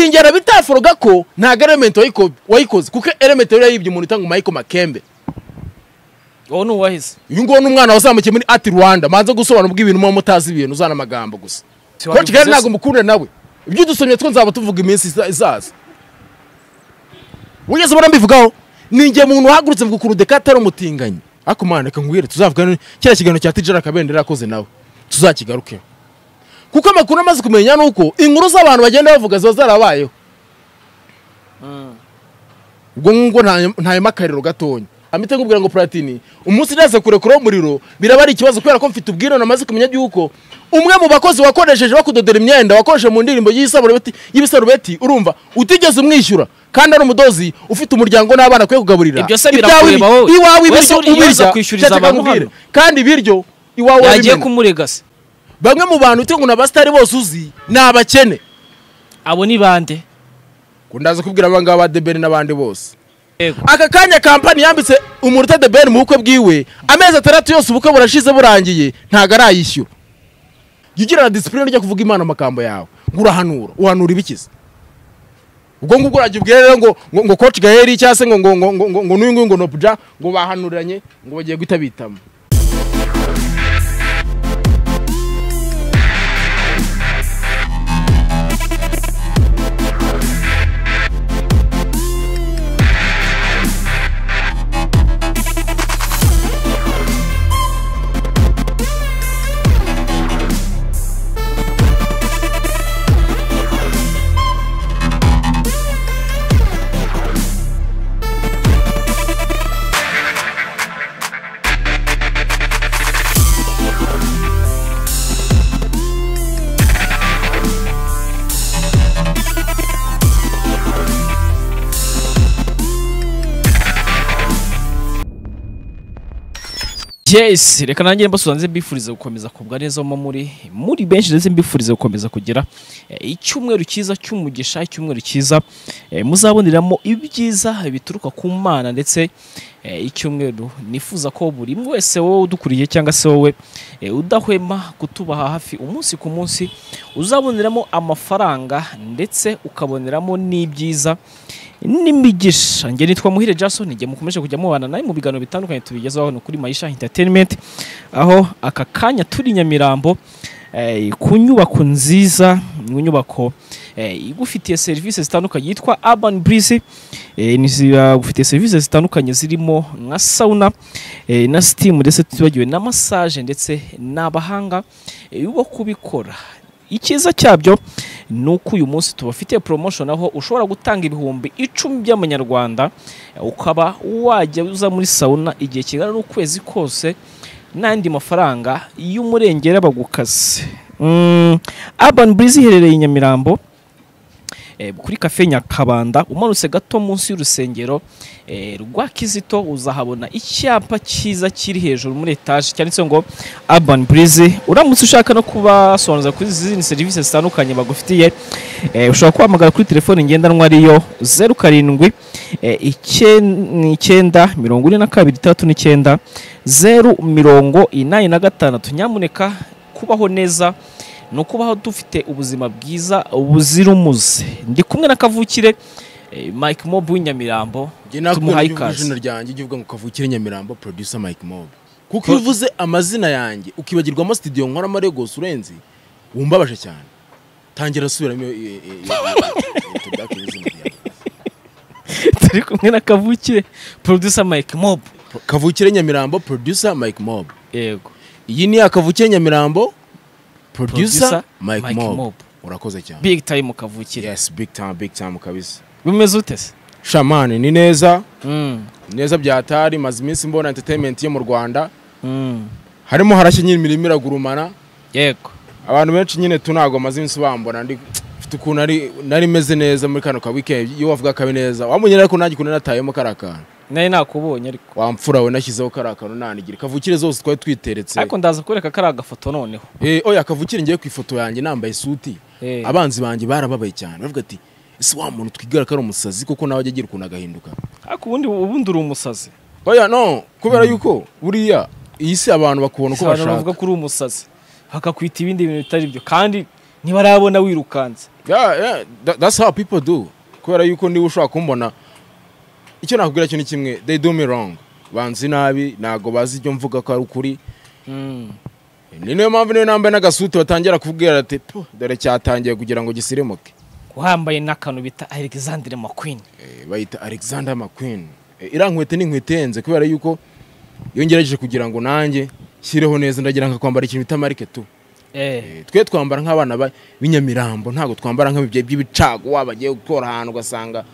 njyana bitaforoga ko ntabwo elementi wayikoze kuko elementi yari yayibye umuntu utanga umayiko makembe wowe ni uwahize uyu nguyu ni umwana wazamukiye muri ati rwanda manza gusobanura ibintu muba mutazi ibintu uzana amagambo gusa ko kigali ntabwo mukunda nawe ibyo udusomye two nzaba tuvuga iminsi iza- izaza wigeze ubona mbivugaho ni igihe umuntu uhagurutse mvuga ukuntu dekata ari umutinganyi ariko umwana reka nkubwire tuzavugana kiriya kiganiro cya tijera kabendera yakoze nawe tuzakigarukeho kuko amakuru amaze kumenya ni uko inkuru z'abantu bagenda bavuga ziba zarabayeho ubwo ngubwo ntayemo akariro gatonya amite nkubwira ngo puratini umunsi ndaza kurekuraho umuriro biraba ari ikibazo kubera ko mfite ubwirane amaze kumenya yuko umwe mu bakozi wakoresheje bakudodera imyenda wakoresheje mu ndirimbo y'isarubeti y'ibisarubeti urumva utigeze umwishyura kandi ari umudozi ufite umuryango n'abana akwiye kugaburira Ibyo se Ibyawe birakureba wowe. iwawe Wowe ibiryo ujya uriyoza ubirya kwishyuriza kereka abantu nkubwire. hano. kandi ibiryo iwawe yagiye wabimena kumurega se bamwe mu bantu uti ngo ni abasitari bose uzi ni abakene abo ni bande ngo ndaza kubwira abangaba ba debeni n'abandi bose yego aka kanya kampani yambitse umunota de beni mu bukwe bwiwe amezi atandatu yose ubukwe burashize burangiye ntago arayishyura jya ugirana disipurine ujya kuvuga imana amagambo yawe ngo urahanura uhanura ibikiza ubwo ngubwo urajya ubwira rero ngo ngo ngo koci gaheri cyangwa se ngo ngo ngo ngo ngo ngo n'uyu nguyu ngo nobuja ngo bahanuranye ngo bagiye guhita bitamo yes reka nanjye mbasuza nze mbifurize gukomeza kubwa neza aho muri muri benshi ndetse mbifurize gukomeza kugira eh, icyumweru cyiza cy'umugisha icyumweru cyiza eh, muzaboneramo ibyiza bituruka ku mana ndetse eh, icyumweru nifuza ko buri umwe wese wowe udukuriye cyangwa se wowe eh, udahwema kutuba hafi umunsi ku munsi uzaboneramo amafaranga ndetse ukaboneramo n'ibyiza n'imigisha njye nitwa muhire jason njye mukomeje kujya mubana nawe mu biganiro bitandukanye tubigezaho hano kuri mayisha entertainment aho aka kanya turi i nyamirambo eh, ku nyubako nziza mu nyubako eh, igufitiye serivisi zitandukanye yitwa urban breeze eh, ni zi- agufitiye serivisi zitandukanye zirimo nka sauna eh, na steam ndetse tutibagiwe na massage ndetse n'abahanga eh, bo kubikora icyiza cyabyo ni uko uyu munsi tubafitiye promotion aho ushobora gutanga ibihumbi icumi by'amanyarwanda ukaba wajya uza muri sauna igihe kingana n'ukwezi kose n'andi mafaranga y'umurengera bagukase Mm, urban breeze iherereye i nyamirambo eh, kuri kafe nyakabanda umanutse gato munsi y'urusengero eh, rwa kizito uzahabona icyapa cyiza kiri hejuru muri etaje cyanditseho ngo urban breeze uramutse ushaka no kubasobanuza kuri izindi serivisi zitandukanye bagufitiye eh, ushobora kubahamagara kuri telefone ngendanwa ariyo zeru karindwi eh, icyenda- icyenda mirongo ine na kabiri itandatu n'icyenda zeru mirongo inani na gatandatu nyamuneka kubaho neza ni ukubaho dufite ubuzima bwiza buzira umuze ndi kumwe na kavukire eh, mike mob w'inyamirambo njye nakubwira Tumuhaye ngo uvuge ikaze. izina ryanjye ujye uvuga ngo kavukire nyamirambo producer mike mob kuko iyo uvuze amazina yanjye ukibagirwamo studio nkoramo Lagos urenze wumbabaje cyane tangira asubiramo iyo- iyo- iyo- iyo- iyo- tubwake izina ryawe. turi kumwe na kavukire producer mike mob kavukire nyamirambo producer mike mob yego iyi ni akavukire nyamirambo producer Producer mike Mike mob Mob. urakoze cyane big time kavukire yes big time big time kabisa bimeze ute se shamani ni neza Mm, neza byatari maze iminsi mbona entertainment yo mu rwanda mm, harimo harashya nyine imirimo iragurumana yego abantu benshi nyine tu ntabwo bamaze iminsi bambona ndi mfite ukuntu nari- nari meze neza muri kano ka weekend iyo wavuga kabi neza wamunyera ariko nanjye ukuntu natayemo kariya kantu nari nakubonye ariko wamfura we nashyizeho kariya kantu nanigira kavukire zose twari twiteretse ariko ndaza kureka kariya gafoto noneho Eh, oya kavukire ngiye ku ifoto yanjye nambaye isuti Eh. abanzi banjye barababaye cyane bavuga ati ese wa muntu twigara ko ari umusazi kuko nawe ajya agira ukuntu agahinduka ariko ubundi ubundi uri umusazi oya no kubera yuko buriya iyi si abantu bakubona uko abantu bashaka bavuga ko uri umusazi bakakwita ibindi bintu bitari byo kandi ntibarabona wirukanze Yeah, yeah, tha- that's how people do kubera yuko niba ushobora kumbona icyo nakubwira cyo ni kimwe they do me wrong banzi nabi ntago bazi ibyo mvuga ko ari ukuri ni niyo mpamvu niyo nambaye n'agasuti batangira kubwira ati "Puh, dore cyatangiye kugira ngo gisirimuke uhambaye n'akantu bita alexandre makwini Eh, bayita alexander mcqueen Eh, iriya nkweto ni inkweto ihenze kubera yuko iyo ngerageje kugira ngo nanjye nshyireho neza ndagira nka kwambara ikintu bita marike tu Eh, twe twambara nk'abana ba- b'inyamirambo ntabwo twambara nk'abibye by'ibicago waba agiye gukora ahantu ugasanga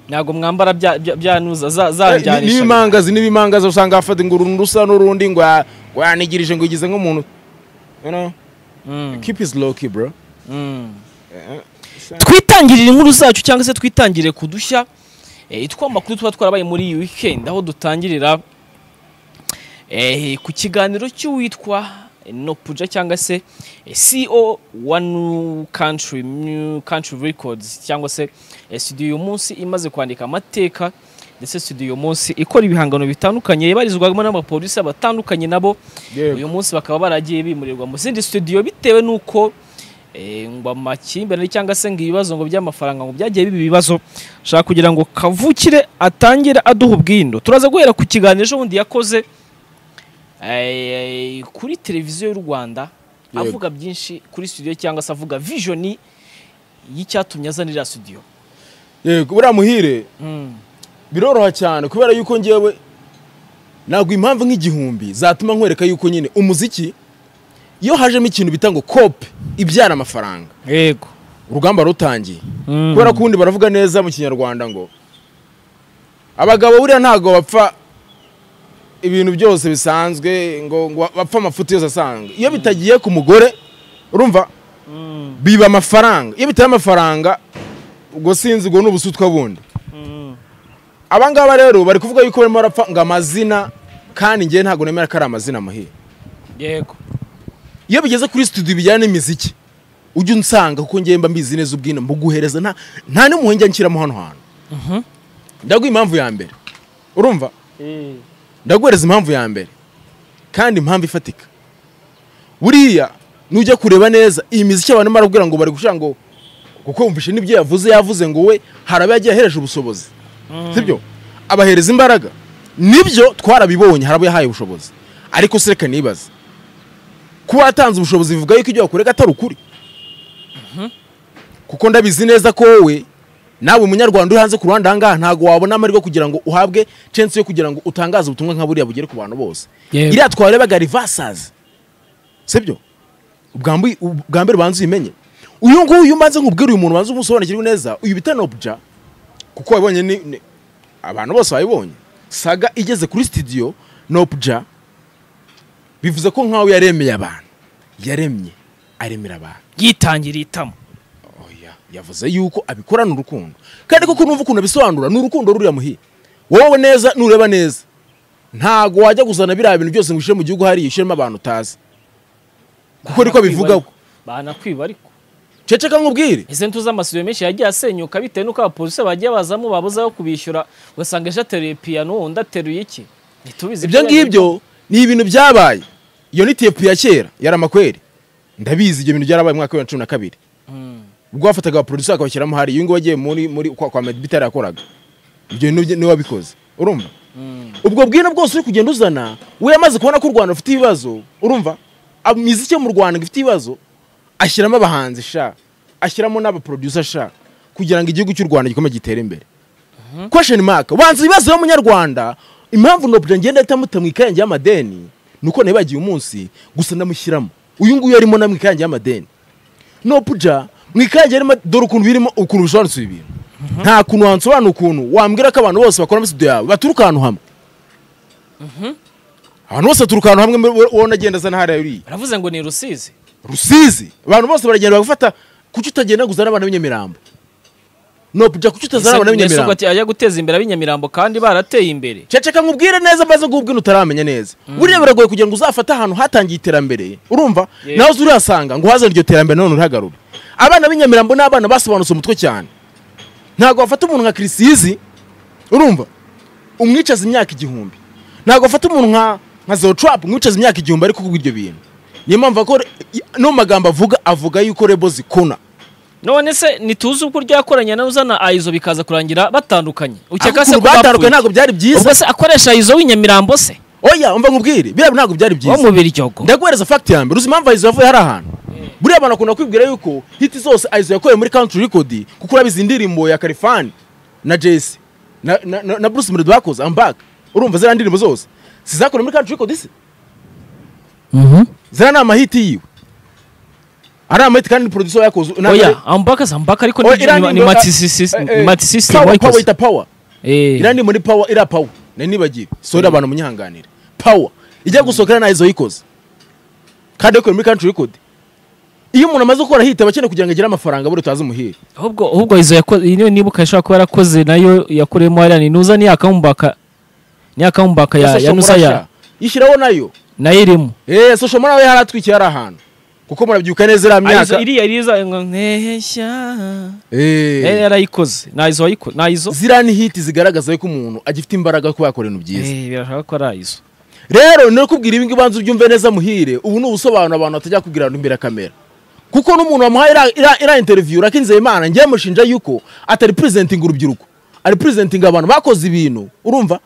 ntabwo mwambara bya- bya- byanuza za- Eh, ni- zanjyanisha n'ibimangazi n'ibimangazi usanga hafata ngo uruntu rusa n'urundi ngo ya- ngo yanigirije ngo igize nk'umuntu You know, Mm, keep is low key bro mm. twitangirire inkuru zacu cyangwa se twitangire kudushya amakuru tuba twarabaye muri iyi weekend aho dutangirira eh, ku kiganiro cy'uwitwa nopuja cyangwa se eh, CEO wa New Country New Country Records cyangwa se eh, studio uyu munsi imaze kwandika amateka ndetse studio uyu munsi ikora ibihangano bitandukanye yabarizwamo n'abapolisi batandukanye nabo Yego. uyu munsi bakaba baragiye bimurirwa mu zindi studio bitewe n'uko eh, ngo amakimbirane cyangwa se ngo ibibazo ngo by'amafaranga ngo byagiye biba ibibazo shaka kugira ngo kavukire atangire aduha ubwindo turaza guhera ku kiganiro ejo bundi yakoze eh, kuri televiziyo y'u rwanda Yego. avuga byinshi kuri studio cyangwa se avuga vision y'icyatumye azanira studio yego buriya muhire biroroha cyane kubera yuko ngewe ntabwo impamvu nk'igihumbi zatuma nkwereka yuko nyine umuziki iyo hajemo ikintu bita ngo kope ibyara amafaranga yego urugamba rutangiye kubera kubera ko ubundi baravuga neza mu kinyarwanda ngo abagabo buriya ntabwo bapfa ibintu byose bisanzwe ngo ngo bapfa amafuti yose asanzwe iyo bitagiye ku mugore urumva biba amafaranga iyo bitaye amafaranga ubwo sinzi ubwo ni ubusutwa bundi abangaba rero bari kuvuga yuko barimo barapfa ngo amazina kandi njyewe ntabwo nemera ko ari amazina muhire yego iyo bigeze kuri studio bijyana n'imiziki ujya unsanga kuko ngiye mba mbizi neza ubwina mbuguhereza nta nta n'impuhwe njya nshyiramo hano hantu ndaguha impamvu ya mbere urumva ndaguhereza impamvu ya mbere kandi impamvu ifatika buriya nujya kureba neza iyi miziki abantu barakubwira ngo bari gushira ngo kuko wumvishe n'ibyo yavuze yavuze ngo we hari abo yagiye ahereje ubushobozi sibyo abahereza imbaraga nibyo twarabibonye hari abo yahaye ubushobozi ariko se reka nibaze kuba watanze ubushobozi bivuga yuko ibyo wakorega atari ukuri kuko ndabizi neza ko wowe nawe munyarwanda uri hanze ku ruhande ahangaha ntabwo wabona amarira kugira ngo uhabwe chance yo kugira ngo utangaze ubutumwa nka buriya bugere ku bantu bose Yego. iriya twarebaga rivasazi sibyo ubwa mbi- ubwa mbere ubanza uyimenye uyu nguyu iyo umaze nkubwira uyu muntu ubanza umusobanukirwe neza uyu bita nobuja kuko wabonye ni, ni abantu bose bayibonye saga igeze kuri studio nobuja bivuze ko nkaho yaremeye abantu yaremye aremera abantu yitangira itama oya yavuze yuko abikorana urukundo kandi koko numva ukuntu abisobanura ni urukundo ruriya muhiye wowe neza nureba neza ntago wajya kuzana biriya bintu byose ngo ushyire mu gihugu hariya ushyiremo abantu utazi kuko niko bivugaho banakwiba ariko ceceka nkubwire ese ntuzi amasiyo menshi yagiye asenyuka bitewe n'uko abapolisi bagiye bazamo babuze aho kubishyura ugasanga ejo ateruye piyano undi ateruye iki ntitubizi ibyo ngibyo ni ibintu byabaye iyo ni tepu ya kera yari amakweri ndabizi ibyo bintu byarabaye mu mwaka wa bibiri na cumi na kabiri Mm. ubwo bafataga abaproducer bakabashyiramo hariya uyu nguyu wagiye muri muri kwa, kwa Meddy Bitare yakoraga ibyo bintu bye- niwe wabikoze urumva ubwo bwino bwose uri kugenda uzana we yamaze kubona ko u rwanda rufite ibibazo urumva Ab- imiziki yo mu rwanda ngo ifite ibibazo ashyiramo abahanzi sha ashyiramo n'abaproducer sha kugira ngo igihugu cy'u rwanda gikomeze gitere imbere question mark wanze ibibazo y'umunyarwanda impamvu nobya ngenda ahita mu ikayange y'amadeni ni uko nabibagiye umunsi gusa ndamushyiramo uyu nguyu arimo na mu ikayange y'amadeni nopuja mu ikange harimo dore ukuntu birimo ukuntu bisobanutse ibi bintu nta kuntu wansobanura ukuntu wambwira ko abantu bose bakora muri studio yawe baturuka ahantu hamwe abantu bose baturuka ahantu hamwe muri- wowe unagenda azana hariya uriya baravuze ngo ni rusizi rusizi abantu bose baragenda bagafata kuki utagenda ngo uzane abantu b'inyamirambo nopuja kuki utazana abantu b'inyamirambo ati ajya guteza imbere ab'inyamirambo kandi barateye imbere ceceka nkubwire neza maze nkubwire utaramenya neza buriya biragoye kugira ngo uzafate ahantu hatangiye iterambere urumva Yego. nawe uzi urihasanga ngo uhazane iryo terambere none urihagarure abana b'inyamirambo ni abana basobanutse umutwe cyane ntabwo wafata umuntu nka kirisizi urumva umwicaza imyaka igihumbi ntabwo wafata umuntu nka nka zero turapu umwicaza imyaka igihumbi ariko kubw'ibyo bintu niyo mpamvu ko no magambo avuga avuga yuko rebo zikona none se ntituzi ubwo ryakoranye nawe uzana ayizo bikaza kurangira batandukanye ukeka se ukuntu ko batandukanye bapfuye ntabwo byari byiza ubwo se akoresha ayizo w'inyamirambo se oya umva nkubwire biriya ntabwo byari wo byiza mu biryogo ndaguhereza fagiti ya mbere uzi impamvu ayizo yavuye hari ahantu buriya abantu bakunda kwibwira yuko hiti zose ayizo yakoreye muri country record kuko urabizi indirimbo ya karifani na jesi na, na, na, na bruce melody bakoze ambaka urumva ziriya ndirimbo zose sizakorewe muri country record se ziriya ni amahiti yiwe ari amahiti kandi producer yakoze na- oya ambaka za ambaka ariko Oya, ni- iriya ni- ni ndirimbo- matisisi eh, eh, matisisi power, power wayikoze ita power Eh. iriya ndirimbo ni power iriya power nari nibagiwe sorry abantu munyihanganire power ijya gusohokera na izo yikoze kandi yakorewe muri country record iyo umuntu amaze gukora hita aba akeneye kugira ngo agire amafaranga buri tutazi umuhire ahubwo ahubwo izo yakoze iyi niyo nibuka ishobora kuba yarakoze nayo yakureyemo hariya ni nuza niya kamumbaka niya kamumbaka ya Social ya nusa Murasha, ya yishyiraho nayo nayo irimo eee social mura we yari atwikiye ari ahantu kuko murabyuka neza iriya myaka Ayizo- iriya iriza ngo nteshya Eh, eee yarayikoze ni izo wayikoze ni izo ziriya ni hiti zigaragaza yuko umuntu agifite imbaraga kuba yakora ibintu byiza Eh, birashaka ko ari izo rero ni ukubwira ibi ngibi banza ubyumve neza muhire ubu ni ubusobanuro abantu batajya kubwira abantu imbere ya kamera kuko n'umuntu wamuhaye iriya- iriya- iriya interiviyu rakinze imana ngiye mushinja yuko atari purizentinga urubyiruko ari purizentinga abantu bakoze ibintu urumva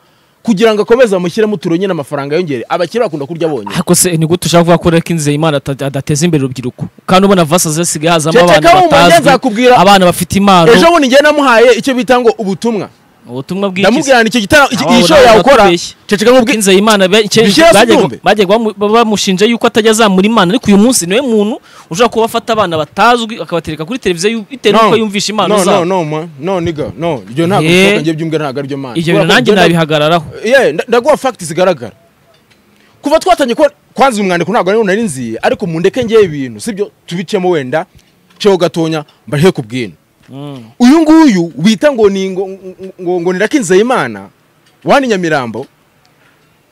kugira ngo akomeze amushyiremo uturonye n'amafaranga yongere abakire bakunda kurya bonyine ariko se ni gute ushaka kuvuga ko Rekinze Imana ata- adateza imbere urubyiruko kandi ubona vasa zasigaye hazamo Ceceka abantu wumva, njye batazwi nzakubwira- abana bafite impano ejo bundi ngiye namuhaye icyo bita ngo ubutumwa ubutumwa bw'iki ndamubwira ngo icyo gitaramo iki- Abawe iyi show nawe yawukora batubeshye. ceceka nkubwire Rekinze Imana be- ke- Bishyira hasi bagiye- ubyumve. bagiye bamu- bamushinja yuko atajya azamura Imana ariko uyu munsi niwe muntu ushobora kuba afata abana batazwi akabatereka kuri televiziyo yu- bitewe n'uko yumvisha no, impano no, zabo no, ma- no, nigga, no, ibyo ntabwo Eh. bishoboka, njye byumve ntabwo aribyo mana. ibyo Kubera bintu ko nanjye njye nda- nabihagararaho Yeah, nda- ndaguha fagiti zigaragara kuva twatangiye kuba kwanza uyu mwandiko ntabwo ariwo nari nziye ariko mundeke ngewe ibintu sibyo tubicemo wenda ceho gatonya mbarihe ku bwino Mm. uyu nguyu wita ngo ni ngo, ngo, ngo ni Rakinzeyimana wani Nyamirambo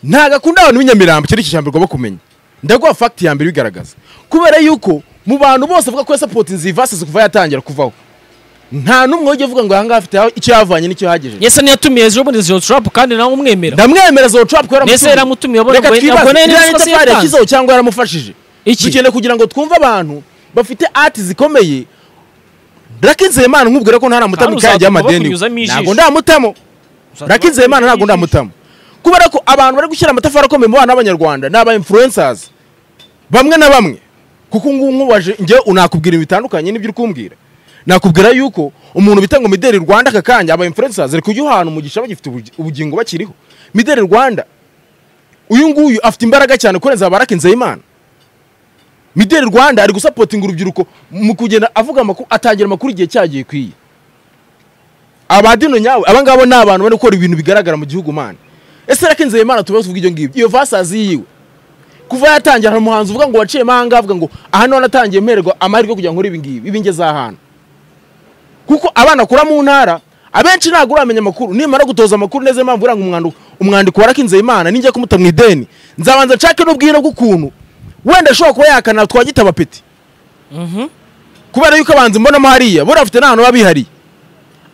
ntago akunda abantu b'inyamirambo icyo ni icyo ijambo bagomba kumenya ndaguha fagiti ya mbere ibigaragaza kubera yuko mu bantu bose avuga ko yasapotinze iyi vasi kuva yatangira kuvaho nta n'umwe wajya avuga ngo aha ngaha afite icyo yavanye n'icyo yagejeje yese yatumiye ejo bundi zero trap kandi nawe umwemera ndamwemera zo trap ko yaramutumiye. Mbese yaramutumiye, abona reka ngo- twibaze abona yari iriya ikosa itafari yatanze. yashyizeho cyangwa yaramufashije Iki? dukeneye kugira ngo twumve abantu bafite art zikomeye rakinzeyimana nkubwira ko ntaramutamo Kandi ikajya uzaduka y'amadeni bakunyuzamo ijisho. ntabwo ndamutamo rakinzeyimana ntabwo ndamutamo kubera ko abantu bari gushyira amatafari akomeye mu bana b'abanyarwanda ni aba influencers bamwe na bamwe kuko ubu ngubu nkubaje njyewe unakubwira ibintu bitandukanye n'ibyo uri kumbwira nakubwira yuko umuntu bita ngo mideli rwanda aka kanya aba influencers ari kujya ahantu umugisha bagifite ubugi- ubugingo bakiriho mideli rwanda uyu nguyu afite imbaraga cyane kurenza abarakinzeho imana mideli rwanda ari gusapotinga urubyiruko mu kugenda avuga amakuru atangira amakuru igihe cyagiye ikwiye abadino nyawe aba ngabo ni abantu bari gukora ibintu bigaragara mu gihugu mana ese rakinzeho imana tuba tuvuga ibyo ngibyo iyo vasazi yiwe kuva yatangira hari umuhanzi uvuga ngo waciyemo ahangaha avuga ngo aha niho natangiye mpererwa amahirwe yo kugira ngo nkore ibi ngibi ibi ngeze ahantu kuko abana akura mu ntara abenshi ntabwo uramenya amakuru nimara gutoza amakuru neza impamvu uranga umwandiko umwandiko warakinze imana ninjya kumuta mu ideni nzabanza nshake n'ubwira bw'ukuntu wenda ashobora kuba yakana twagitaba peti kubera yuko abanzi mbonamo hariya buriya bafite n'ahantu baba bihariye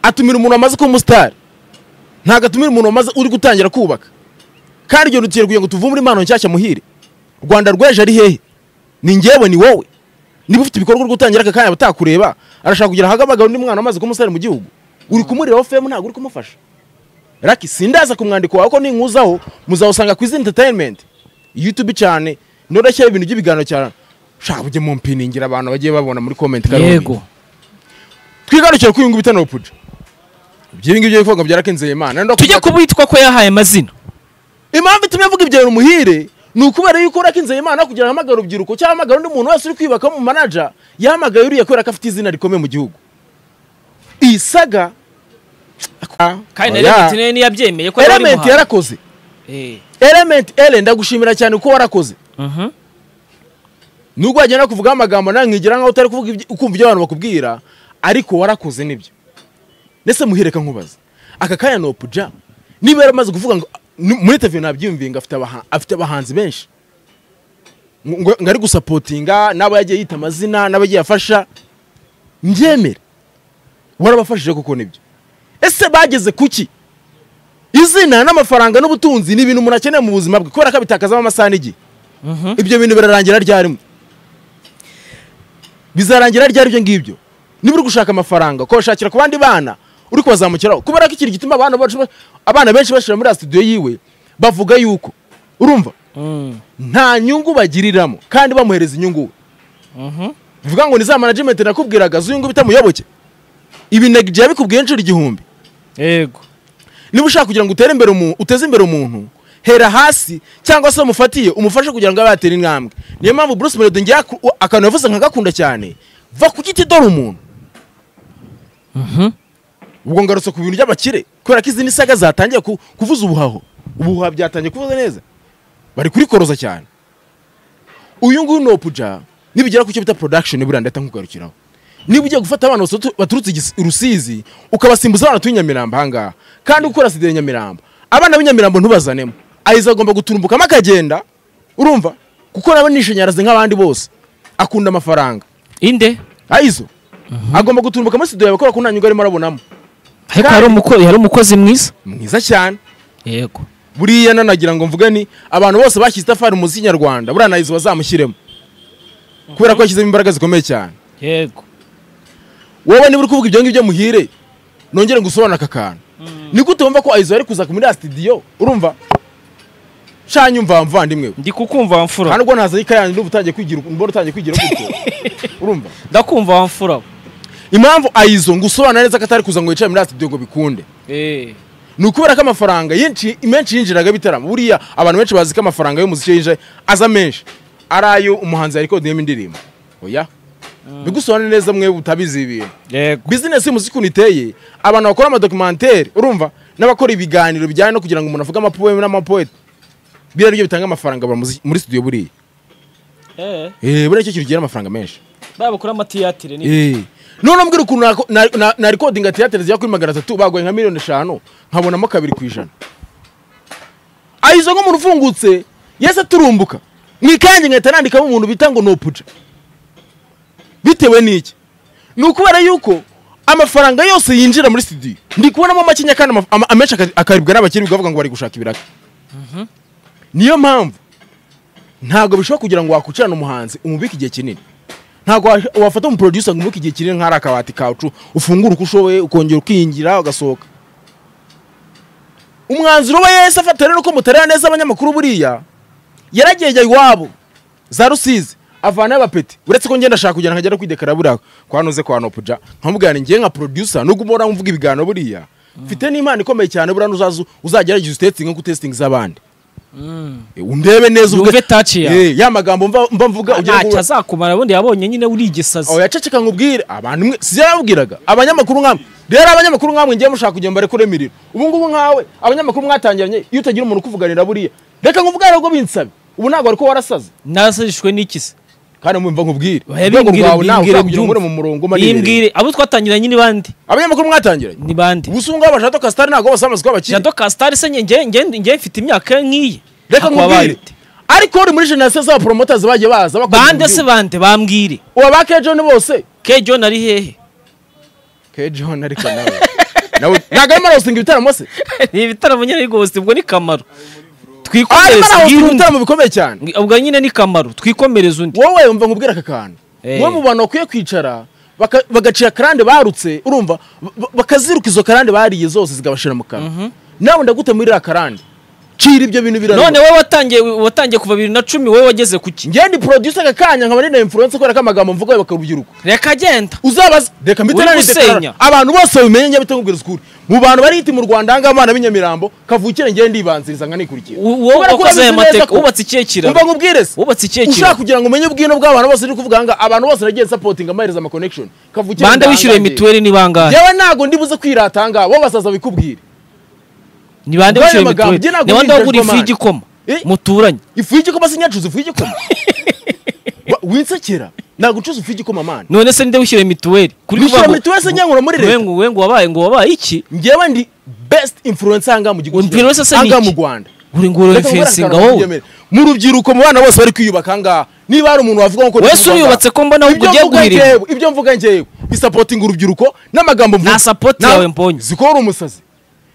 atumira umuntu wamaze kuba umusitari ntabwo atumira umuntu wamaze uri gutangira kubaka kandi iryo rugiye kugira ngo tuvumbure impano nshyashya muhire rwanda rw'ejo ari hehe ni ngewe ni wowe niba ufite ibikorwa byo gutangira aka kanya batakureba arashaka kugira ahagaragara undi mwana wamaze kuba umusitari mu gihugu uri kumuriraho femu ntabwo uri kumufasha raki sindaza ku mwandiko wawe ko ninkuzaho muzawusanga ku izina entertainment youtube cyane norashyaho ibintu by'ibiganiro cyane shaka ujye mu mpiningira abantu bagiye babona muri comment Karongi yego twigarukire kuri uyu nguyu bita nopuja ibyo ngibyo bivuga byarakenze imana Nenda tujye kuvuga- kubitwa ko yahaye amazina impamvu itumye avuga ibyo bintu muhire ni ukubera yuko urakinze imana kugira ngo ahamagare urubyiruko cyangwa ahamagare undi muntu wese uri kwiyubaka mu manaja yahamagaye uriya kubera ko afite izina rikomeye mu gihugu iyi saga kandi Oya. Element niyo yabyemeye ko yari element muhanzi yarakoze Eh. element ere ndagushimira cyane uko warakoze Mhm. nubwo wagenda kuvugaho amagambo nawe nkigira nkaho utari kuvuga ibyo- ukumva ibyo abantu bakubwira ariko warakoze nibyo ndetse muhereka nkubaza aka kanya ni opuja niba yaramaze kuvuga ngo ni- muri teviyo nabyiyumviye ngo afite abaha- afite abahanzi benshi ngo ngo- ngo ari gusapotinga n'abo yagiye yita amazina n'abo yagiye afasha mbyemere warabafashije kuko nibyo ese bageze kuki izina n'amafaranga n'ubutunzi ni ibintu umuntu akeneye mu buzima bwe kubera ko abitakazamo amasaha n'igihe Mhm. ibyo bintu birarangira ryarimo bizarangira ryari ibyo ngibyo niba uri gushaka amafaranga ukabashakira ku bandi bana uri kubazamukiraho kubera ko ikintu gituma abana bacu ba- abana benshi bashyira muri studio yiwe bavuga yuko urumva Mm. nta nyungu bagiriramo kandi bamuhereza inyungu we Mhm. bivuga ngo ni za management nakubwiraga z'uyungu bita muyoboke ibi nagiye bikubwiye inshuro igihumbi yego niba ushaka kugira ngo utere imbere umuntu uteze imbere umuntu hera hasi cyangwa se umufatiye umufashe kugira ngo abe yatera intambwe niyo mpamvu Bruce Melody ngira akantu yavuze nkagakunda cyane va ku giti dore umuntu ubwo ngarutse ku bintu by'abakire kubera ko izi nisaga zatangiye ku- kuvuza ubuhaho ubuhuha byatangiye kuvuza neza bari kurikoroza cyane uyu nguyu ni opuja nibigera ku cyo bita production buriya ndahita nkugarukiraho niba ugiye gufata abana basotu- baturutse igis- i rusizi ukabasimbuza abana tuyi nyamirambo ahangaha kandi ukora sida ya nyamirambo abana b'inyamirambo ntubazanemo ayiza agomba guturumbukamo akagenda urumva kuko naba nishanyarazi nk'abandi bose akunda amafaranga inde ayizo agomba guturumbuka muri studio yawe kubera ko nta nyungu arimo arabonamo ariko hari umukozi hari umukozi mwiza mwiza cyane yego buriya nanagira ngo mvuge ni abantu bose bashyize itafari mu muziki nyarwanda buriya nayizo bazamushyiremo kubera ko yashyizemo imbaraga zikomeye cyane yego wowe niba uri kuvuga ibyo ngibyo muhire nongere ngusobanure aka kantu ni gute wumva ko ayizo yari kuza muri ya studio urumva shanya umva muvandimwe we ndi kukumva wamfura hano ubwo naza y'ikayani n'ubu utangiye kwigira mbona utangiye kwigira gutyo urumva ndakumva wamfura impamvu ayizo ngusobanura neza ko atari kuza ngo yicare muri ya studio ngo bikunde eh ni ukubera ko amafaranga yinshi- menshi yinjiraga bitaramo buriya abantu benshi bazi ko amafaranga y'umuziki yinjira aza menshi ari ayo umuhanzi yarikodeyemo indirimbo oya bigusobanure neza mwe butabizi ibi bintu yego bizinesi y'umuziki ukuntu iteye abantu bakora amadokumenteri urumva n'abakora ibiganiro bijyanye no kugira ngo umuntu avuge amapoeme n'amapoete biriya nibyo bitanga amafaranga buri muzi- muri studio buriya eh Eh, buriya nicyo kintu kigira amafaranga menshi babukora amatiyatire ni Eh. none mbwira ukuntu nako- na- na- na rekodinga theatre zijya kuri magana atatu bagoye nka miliyoni eshanu nkabonamo kabiri ku ijana ayizo nk'umuntu ufungutse yese aturumbuka mu ikange nkahita nandikamo umuntu bita ngo ni opuja bitewe n'iki ni ukubera yuko amafaranga yose yinjira muri studio ndi kubonamo makeya kandi ama- ama- amenshi aka- akaribwa n'abakiri bikavuga ngo bari gushaka ibiraka niyo mpamvu ntabwo bishoboka kugira ngo wakwicirane umuhanzi umubike igihe kinini ntabwo wa- wafata umuproducer ngo umuke igihe kinini nk'ari akabati kacu ufungura uko ushoboye ukongera ukiyingira ugasohoka umwanzuro we yahise afata rero ko mutarera neza abanyamakuru buriya yaragejya iwabo za rusizi avanayo abapeti uretse ko ngenda ashaka kujyana nkajya no kwidekara buriya kwa noze kwa nopuja nkamubwira ni njye nka producer nubwo uba uramvuga ibiganiro buriya mfite n'impano ikomeye cyane buriya n'uzaza uzagerageza usitetinge nko testing z'abandi Eh, undebe neza uvuge- Yumve touch yawe. Eh, ya magambo mva mva mvuga ugira ngo- ntacyo azakumara ubundi yabonye nyine urigesaza aho yaceceka nkubwire abantu mwe si yarabwiraga abanyamakuru nkamwe rero abanyamakuru nkamwe ngiye mushaka kugira ngo barekure imiriro ubu ngubu nkawe abanyamakuru mwatangiranye iyo utagira umuntu ukuvuganira buriya reka nkubwire ahubwo binsabe ubu ntabwo ariko warasaze narasajishwe n'iki se kandi mumva nkubwire Oya, urwego bimbwire, rwawe nawe bimbwire uzakugira ngo ure byumve. mu murongo umanire bimbwire abo twatangiranye ni bande abanyamakuru mwatangiranye ni bande ubu sunga abashaka kasitari ntabwo bose bamaze kubakira jado kasitari se njye- njye njye- njye mfite imyaka nk'iyi reka Ako wabaye nkubwire ute? ariko uri muri generasiyo z'abaporomotazi bagiye baza bakora bande ibintu se byinshi. bande bambwire ubu ba kejoni bose ke john ari hehe kejoni ariko nawe nawe ntabwo arimo arahosinga ibitaramo se ni ibitaramo nyine ariko ghost ubwo ni kamaro arimo twikomereze arahosinga ubwire undi. ibitaramo bikomeye cyane ubwo nyine ni kamaro twikomereze undi wowe wumva nkubwira aka kantu Eh. wowe mu bantu bakwiye kwicara baka- bagaciye akarande barutse urumva ba- bakaziruka izo karande bariye zose zikabashira mu kanwa nawe ndagute muri iriya karande cira ibyo bintu birarura none wowe watangiye watangiye kuva bibiri na cumi wowe wageze ku ki ngende producer aka kanya nkaba nina influence kubera ko amagambo mvuga ayo bakarubyiruka reka genda uzabaza reka mbite Uri nani gusenya. dekarara abantu bose babimenye njya bitakubwira ukuri mu bantu bari hiti mu Rwanda ahangaha abana b'inyamirambo kavukire ngende ndibanziriza nkanikurikira U- wowe Kubera ko wakoze aya urabizi neza mateka ko- wubatse ikihe kiraro umva nkubwire se wubatse ikihe ushaka kiraro kugira ngo umenye ubwino bw'abantu bose uri kuvuga ngaha abantu bose nagiye sapotinga amahereza ama connection kavukire bande wishyuriye ndangaye. mituweli ni bangahe yewe ntabwo ndibuze kwirata ahangaha bo basaza bikubwira ni bande Ubwo ayo wishyuriye magambo, mituweli njye ntabwo ni bande nigeze wagura ifu mbona. y'igikoma Eh? muturanye ifu y'igikoma si nyacuza ifu y'igikoma Wa- winsekera ntabwo ucuza ifu y'igikoma mani none se ninde wishyuriye mituweli kuri wishyura mituweli se nyankura muri we leta ngo we ngo wabaye ngo wabaye iki ngewe ndi best influence ahangaha mu gihugu Influence se ni ahangaha iki? mu rwanda uri ngo uri Reka nkubwire fensinga akantu wowe ntibyemere. mu rubyiruko mu bana bose bari kwiyubaka ahangaha niba hari umuntu wavuga ngo wese uriyubatse ko mbona ahubwo ibyo ugiye mvuga guhirima njyewe ibyo mvuga njyewe bisapotinga urubyiruko n'amagambo mvuga Nta support Na- yawe mbonye. ziko uri umusazi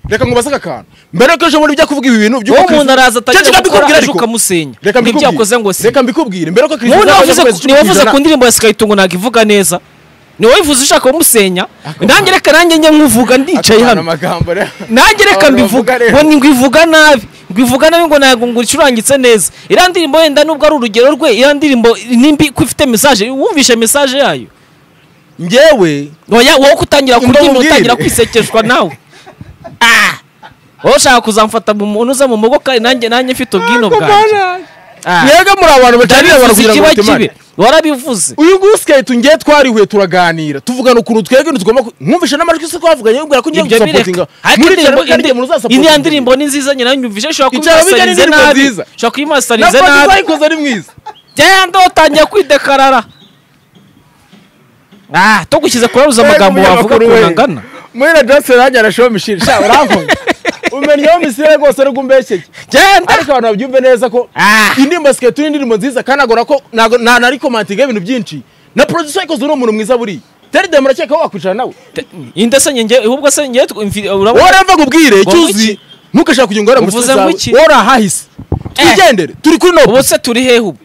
reka ngo basake akantu mbere ko ejo bundi bijya kuvuga ibi bintu uwo by'ubukristo- umuntu Cyo araza atangira gukora kikabikubwira aje ariko. ukamusenya reka nibyo yakoze ngo mbikubwire si reka mbikubwire mbere ko wowe kirisito izabona niba mu kwezi wavuze niba wavuze cy'ukujana- ku ndirimbo ya sikayitungo ntabwo ivuga neza ni wowe uvuze ushaka kumusenya Akamaro. nanjye reka nanjye njye nkuvuga ndicaye Akamaro hano amagambo rero nanjye reka Abantu mbivuga bavuga rero. ngo ni ngwivuga nabi ngwivuga nabi ngo ntabwo ngo icurangitse neza iriya ndirimbo wenda nubwo ari urugero rwe iriya ndirimbo nimbi ko ifite mesaje wumvishe mesaje yayo njyewe oya wowe kutangira Imba kurya mubwire. utangira kwisekeshwa nawe Ah! wowe ushaka kuzamfata mu muntu uza mu mugo kandi nanjye nanjye mfite ubwino bwanjye Ah. mwebwe muri abantu bacanira abantu ndabivuze kugira ngo ikiba batemane kibi warabivuze uyu nguyu sikayiti ngiye twarihuye turaganira tuvugana ukuntu twebwe ntitugomba ku- mwumvishe n'amajwi se twavuganye yibwira ko ngiye ibyo gusapotinga bireka ariko muri indirimbo- cyane kandi igihe indi- umuntu uzasapotinga iriya ndirimbo ni nziza nyirayo nyumvise Icyaro ushobora bijya kuyimasitarize n'indirimbo nabi nziza. ushobora na kuyimasitarize pati nabi twayikoze ari mwiza genda utangiye kwidekarara ah tugushyize kurabuza amagambo Mbega wavuga umunyamakuru ukuntu we. angana muri na dose nanjye arashoba mishiri sha uramvuga umenyeho misire rwose ari gumbeshyeye genda ariko abantu babyumve neza ko Ah. indirimbo siketi ni indirimbo nziza kandi agora ko ntago nta na rikomantinga ibintu byinshi na producer yakoze uri umuntu mwiza buriya teri de murakeka ko wakwicara nawe indese njye ahubwo se njye tw- mfi- urabona- warava ngo ubwire Ngo icyuzi iki? ntukashaka kugira ngo wera Uvuze musore ngo zawe iki? warahahise Eh. twigendere turi kuri nobu ubu se turi hehe ubu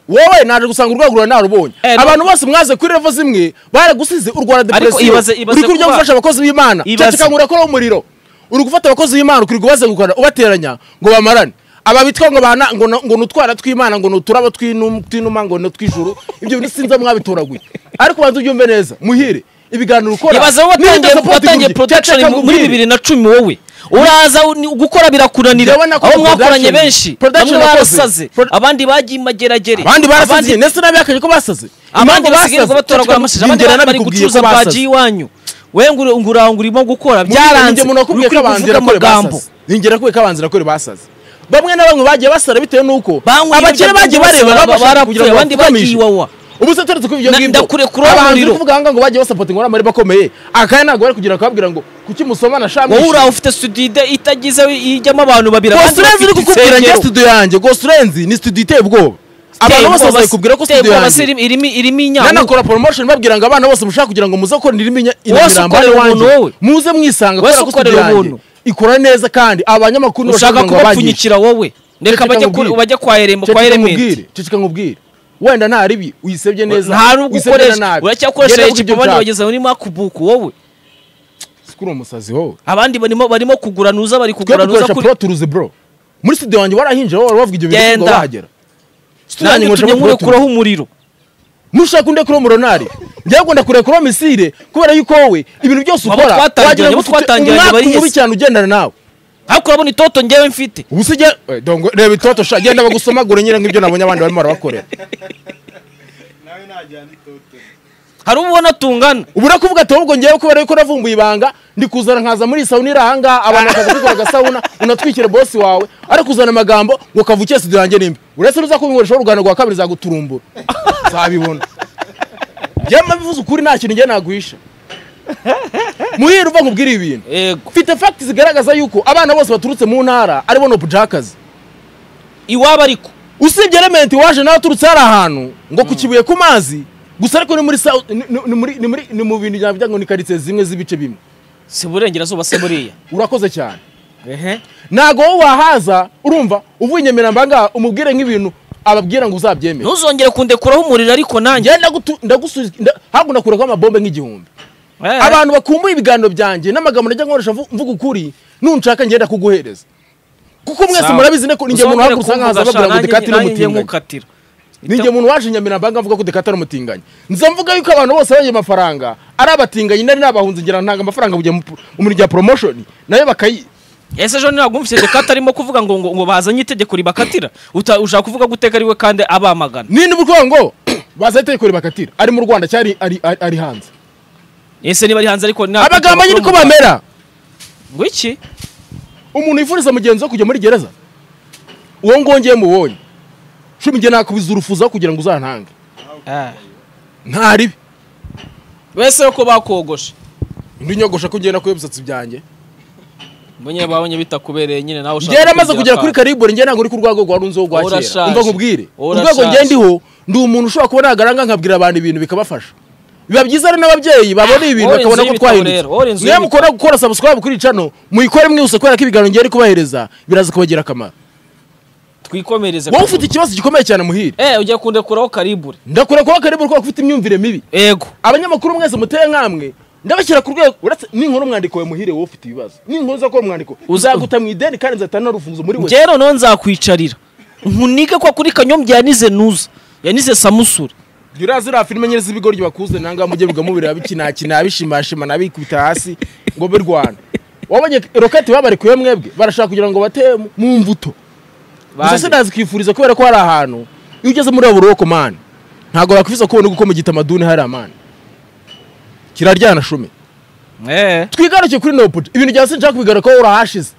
wowe naje gusanga urwego rwawe narubonye Eh, no. abantu bose mwaze kuri revo zimwe baragusize u rwanda depresiyo ibaze- ibaze uri kurya kuba- gufasha abakozi b'imana Ibaze. ceceka ngo urakora umuriro uri gufata abakozi b'imana ukiri kubazengukana ubateranya ngo bamarane aba bitwa ngo bana ngo no- ngo ni utwara tw'imana ngo ni uturabo tw'inum- tw'inuma ngo ni utw'ijuru ibyo bintu sinzi aho mwabitoraguye ariko banza ubyumve neza muhire ibiganiro ukora ibaze wowe niba watangiye- udasapota watangiye ingobyi, production ceceka mu- ngo muri ubwire. bibiri na cumi wowe uraza u- ni- gukora birakunanira Ndabona ko aho mwakoranye production- benshi bamwe production yakoze. barasaze Pro- abandi bagiye imageragere abandi barasaze ndetse n'abihakanye ko basaze abandi Impamvu basigaye ngo basaze, ceceka batoragura amashije abandi ngera bari nabikubwiye ko gucuruza bwa basaze. ji iwanyu we ngura ngura urimo gukora byaranze byaranze umuntu wakubwiye ko abanzi irakore basaze ningera kubwiye ko abanzi irakore basaze bamwe na bamwe bagiye basara bitewe n'uko Banywa abakire ibiyobyabwenge bagiye bose bareba bara- babasha kugira ngo barapfuye, abandi bagiye bapfukamishe. iwawa. ubu se turetse ko ibyo Na- ngibyo ndakurekura abahanzi umuriro. bavuga ngo bagiye basapotinga n'amari bakomeye akaya ntabwo bari kugira bakababwira ngo kuki musomana shamwe wowe uraho ufite studio ide- itagize ijyamo abantu babiri abandi gosurenzi uri bafite kukubwira njye insengero. studio yanjye gosurenzi ni studio iteye ubwoba abantu bose Iteye bazayikubwira ko ubwoba- iteye studio ubwoba se yanjye irimo- irimo irimo inyanya nanakora promotion babwira ngo abana bose mushaka kugira ngo muze gukora indirimbo inya- Wese imirambo ukorera iwanjye. ubuntu wowe. muze mwisanga Wese kubera ko studio ukorera yanjye ubuntu. ikora neza kandi abanyamakuru ushaka ngo babangishe. kubapfunyikira wowe reka Ceceka bajye nkubwire. ku- bajye kwa erembo kwa Ceceka elementi nkubwire ceceka nkubwire wenda nta ribi uyisebye neza nta nubwo uyisebye na ukoresha nabi. uracyakoresha Genda vuga ibyo ekipabani ushaka. wageze muri makubuku wowe Sikuri umusazi wowe abandi barimo barimo kugura nuza bari twe kugura nuza dukoresha kuri pro turuzi bro muri studio yanjye warahinje wowe wavuga ibyo bintu ngo Genda. wahagera Studio yanjye nanjye nkoresha utumye pro turuzi. nkurekuraho umuriro nushaka undi kuri muronari byagomba kureka kuri misire kubera yuko wowe ibintu byose Abo ukora wagira twatangiranye, ngo abo ufite twatangiranye umwaka barihese. mubi cyane ugendana nawe ariko urabona itoto ngewe mfite ubu se ujya- Eh, dongo, reba itoto sha genda bagusomagure nyine nk'ibyo nabonye abandi barimo barabakorera nawe najyana itote hari uwo ubona tungana ubu urakuvuga ati ahubwo ngewe kubera yuko navumbuye ibanga ndi kuzana nkaza muri iyi sauna iri ahangaha abantu bakaza kwikora agasabuna unatwikira bosi wawe ari kuzana amagambo ngo kavukiye studio yanjye nimbi uretse nuza kubinkoresha urugano rwa kabiri zaguturumbura zabibona njyewe mbivuze ukuri nta kintu njye nagwisha muhire uva nkubwire ibi bintu yego mfite fagiti zigaragaza yuko abana bose baturutse mu ntara aribo nobujakazi iwabo ariko usibye elementi waje nawe aturutse hari ahantu ngo ku kibuye ku mazi gusa ariko ni muri South- ni- ni- ni muri- ni muri- ni mu bintu byavuga ngo ni karitsiye zimwe z'ibice bimwe si burengerazuba se buriya urakoze cyane ehe ntabwo wowe wahaza urumva uvuye inyamirambo ngaha umubwire nk'ibintu ababwira ngo uzabyemere ntuzongere kundekuraho umuriro ariko nanjye njyewe ndagutu- ndagusubiza nda- ntabwo nakuraho amabombe nk'igihumbi Eh. abantu bakumbuye ibiganiro byanjye n'amagambo najya nkoresha mvu- mvuga ukuri nunshaka ngenda kuguhereza kuko mwese Sawa. murabizi ko ninjye muntu Uzongere wahagurusa nkaza kumvuga, babwira ngo sha, dekati nanjye- nanjye n'umutinganyi nkukatira. ninjye muntu waje inyamirambo ahangaha avuga ko dekati ari umutinganyi nza mvuga yuko abantu bose bagiye amafaranga ari abatinganyi nari nabahunze ngira ngo ntanga amafaranga bujya mu pro- mu mirimo ya poromosiyoni nayo bakayi ese ejo ntagumvise dekata arimo kuvuga ngo ngo ngo bazanye itegeko ribakatira Uta- ushaka kuvuga ko uteka ariwe kandi abamagana nini bugongo baza itegeko ribakatira ari mu rwanda cyari ari, ari, ari hanze ese niba ari hanze ariko nta- abagamba nyine ko mu- bamera ngo iki umuntu yifuriza mugenzi we kujya muri gereza uwo ngongeye mubonye cumi njye nakubiza urufuza kugira ngo uzantange Ah. nta ribi wese ko bakogoshe undi nyogosha ko ngenda kuba ibisatsi byanjye mbonye babonye bitakubereye nyine nawe ushaka njye yaramaze kugera kuri akantu. karibori njye ntabwo uri ku rwego rwa runzeho rwa kera Urashaje. umva nkubwire Urashaje. urwego njye ndiho ndi umuntu ushobora kuba nagaranga nkabwira abantu ibintu bikabafasha biba byiza ari n'ababyeyi babona ibi bintu All bakabona inzu ko y'ibitabo twahindutse rero, all inzu niyo y'ibitabo. mukora gukora subscribe kuri iyi channel muyikore mwihuse kubera ko ibiganiro ngiye kubahereza biraza kubagira akamaro twikomereze wowe ku ufite munwa. ikibazo gikomeye cyane muhire eh ujya kundekuraho karibure ndakura kuba karibu kuko ufite imyumvire mibi ego abanyamakuru mwese muteye nkamwe ndabashyira ku rwego uretse ninkora umwandiko we muhire wowe ufite ibibazo ninkora uzakora umwandiko uzaguta mu ideni kandi nzatana n'urufunzo muri wese njyewe noneho nzakwicarira nkunike kwa kuri kanyombya yanize nuza yanize samusure jya uraza uriya filime nyine z'ibigoryi bakuze nangaha mujye bigamubiri abikinakina abishimashima nabikubita hasi ngo be rwanda wabonye roketi babarekuye mwebwe barashaka kugira ngo bate mu- mu mbuto gusa sinazi kwifuriza kubera ko hari ahantu iyo ugeze muri aburoko mani ntabwo bakwifuza kubona uko mu gitamaduni hari amani kiraryana shume eh twigaruke kuri nopoti ibintu bya sinshaka kubigara ko urahashize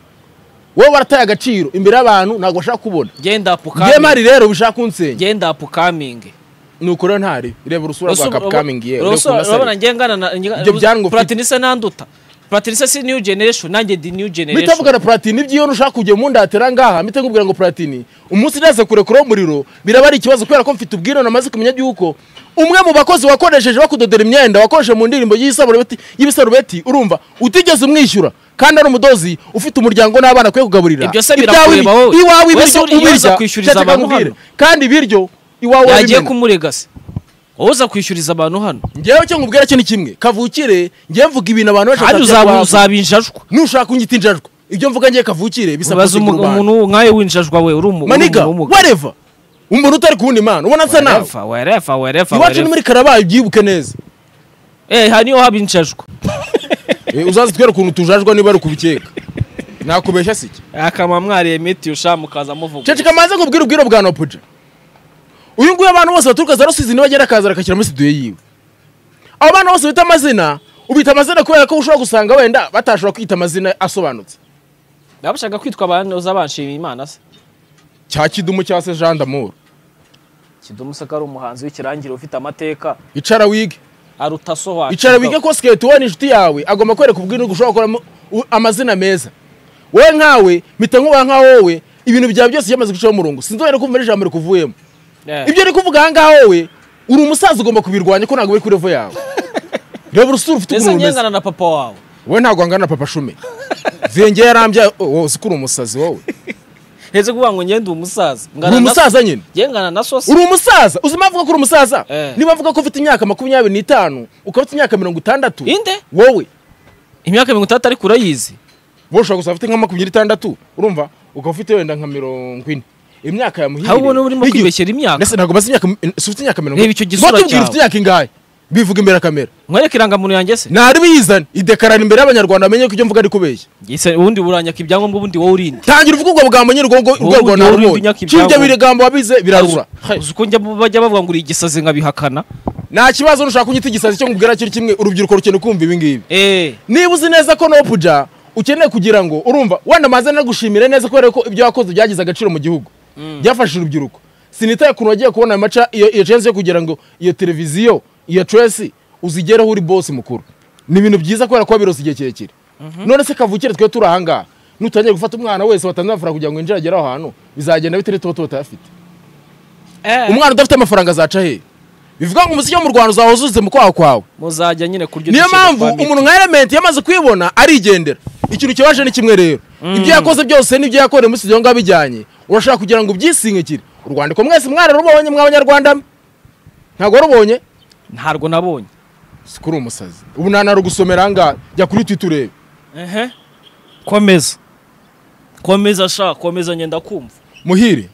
wowe warataye agaciro imbere y'abantu ntabwo bashaka kubona genda ngewe apukaminge mari rero bishaka kunsenya genda apukaminge nuko rero ntari reba urusura rwa kapikamingi yewe ureba ukuntu asa. urabona njye ngana na Ibyo byangwa ufite. platinise nanduta platinise si new generation nanjye ndi new mpita generation mvugana platini ibyo ushaka kujya mu ndatera ngaha mpita nkubwira ngo platini umunsi neza kurekuraho umuriro biraba ari ikibazo kubera ko mfite ubwirane amaze kumenya by'uko umwe mu bakozi wakoresheje bakudodera imyenda wakoresheje mu ndirimbo y'isarubeti y'ibisarubeti urumva utigeze umwishyura kandi ari umudozi ufite umuryango n'abana akwiye kugaburira Ibyo se Ibyawe birakureba ibi- wowe. iwawe Wese ibiryo uri- iyo uza ubirya kwishyuriza kereka abantu nkubwire. hano. kandi ibiryo iwawe yagiye wabimena kumuregasi wowe uza kwishyuriza abantu hano ngewe cyo nkubwira cyo ni kimwe kavukire ngewe mvuga ibintu abantu kandi bashaka uzaba- kubavuga. uzaba injajwa nushaka kunyita injajwa ibyo mvuga ngiye kavukire bisaba ubaza kuziga umu- urubanza. umuntu nkawe w'injajwa we uri umu- uri maniga umuntu w'umugabo wareva umuntu utari kubona imana ubona nsa nawe werefa werefa werefa iwacu ni werefa muri karabayi ubyibuke neza eh aha niho haba injajwa Eh, uzaze twere ukuntu tujajwa niba ari ukubikeka nakubeshya si iki akaba mwariye miti usha mukaza muvuga ceceka manze nkubwire ubwiro bwa nopuja uyu nguyu abantu bose baturuka za rusizi nibagera akaza rakashyira muri studio yiwe abo bana bose bita amazina ubita amazina kubera ko ushobora gusanga wenda batashobora kwita amazina asobanutse nabashaka kwitwa abanoza banshima imana se cya kidumu cya se jean d'amour kidumu se ko ari umuhanzi w'ikirangirire ufite amateka icara wige aruta sohwa icara wige ko skate ubona inshuti yawe agomba kwereka ubwirungu ushobora gukoramo u- amazina meza wowe nkawe mpita nkuba nka wowe ibintu byawe byose byamaze gucaho umurongo sinzongera kumva n'ijambo rikuvuyemo ibyo uri kuvuga aha ngaha wowe uri umusaza ugomba kubirwanya ko ntabwo biri kuri revo yawe reba urusura ufite ndetse ukuntu rumeze ngengana na papa wawe wowe ntabwo wangana na papa shume vyenge yarambya wose ko uri umusazi wowe ndetse kuvuga ngo ngende umusaza uri umusaza nyine ngengana na sosi uri umusaza uzi impamvu ko uri umusaza Eh. niba mvuga ko ufite imyaka makumyabiri n'itanu ukaba ufite imyaka mirongo itandatu inde wowe imyaka mirongo itandatu ariko urayizi wowe ushobora gusa ufite nka makumyabiri n'itandatu urumva ukaba ufite wenda nka mirongo ine imyaka ya muhire aho ubona uba urimo n'igihe- kwibeshyera imyaka Mbese ntabwo bazi imyaka si ufite imyaka mirongo Reba icyo gisura Batubwira cyawe. ufite imyaka ingahe bivuga imbere ya kamera mwereke irangamuntu yanjye se ntari biyizane idekarara imbere y'abanyarwanda bamenye ko ibyo mvuga ari kubeshya Ese ubundi buranyaka ibyangombwa ubundi wowe urinde tangira uvuga ubwo bugambo nyine urwo Wowe urwo ujya urinda narubonye imyaka cy'ibyo ibyago. bigambo wabize birarura uzi uko njya mu- bajya bavuga ngo uri igisazi nkabihakana nta kibazo nushaka kunyita igisazi cyo nkubwira kiri kimwe urubyiruko rukeneye kumva ibi ngibi eee niba uzi neza ko nopuja ukeneye kugira ngo urumva wenda maze nagushimire neza kubera ko ibyo wakoze byagize agaciro mu gihugu byafashije urubyiruko sinitaye ukuntu wagiye kubona ayo maca iyo iyo chance yo kugira ngo iyo televiziyo iyo tresi uzigereho uri bosi mukuru ni ibintu byiza kubera ko wabirose igihe kirekire none se kavukire twe turi ahangaha nutangiye gufata umwana wese watanze amafaranga kugira ngo yinjire agere aho hantu bizagenda bite n'ituba tuba tutayafite umwana udafite amafaranga azaca hehe bivuga ngo umuziki wo mu rwanda uzawuzuzuse mu kwaha kwawe muzajya nyine kurya niyo udushya mpamvu dopamine. umuntu nka elementi yamaze kwibona arigendera ikintu kibaje ni kimwe rero ibyo yakoze byose n'ibyo yakoreye muri studio ngaho bijyanye urashaka kugira ngo ubyisingikire urwandiko mwese mwararubonye mw'abanyarwanda mwe? ntabwo warubonye ntabwo nabonye si kuri umusazi ubu nanarugusomera ahangaha jya kuri twita urebe ehe komeza komeza sha komeza ngenda kumva muhire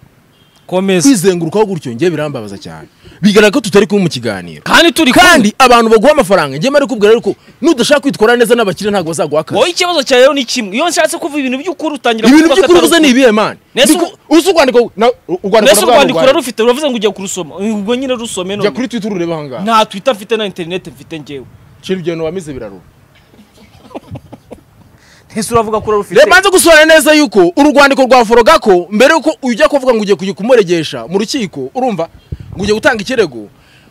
komeza kwizengurukaho gutyo ngewe birambabaza cyane bigaragara ko tutari kumwe mu kiganiro kandi turi kandi abantu baguha amafaranga njyewe mari kubwira rero ko nudashaka kwitwara neza n'abakire ntabwo bazaguha akazi wowe ikibazo cyawe rero ni kimwe iyo nshatse kuvuga ibintu by'ukuri utangira ibintu kuvuga by'ukuri akatari uvuze ni ibihe mani Nese Ndiku- uzi urwandiko na- urwandiko mbese na bwa urwandiko rugwari. urarufite uravuze ngo ugiye kurusoma ubwo nyine rusome jya none kuri twita urureba ahangaha nta twita mfite na interineti mfite ngewe cira ibyo bintu wamize birarura ntese uravuga ko urarufite reba banze gusobanura neza yuko urwandiko rwa forogako mbere yuko ujya kuvuga ngo ugiye kujya kumuregesha mu rukiko urumva ngo ugiye gutanga ikirego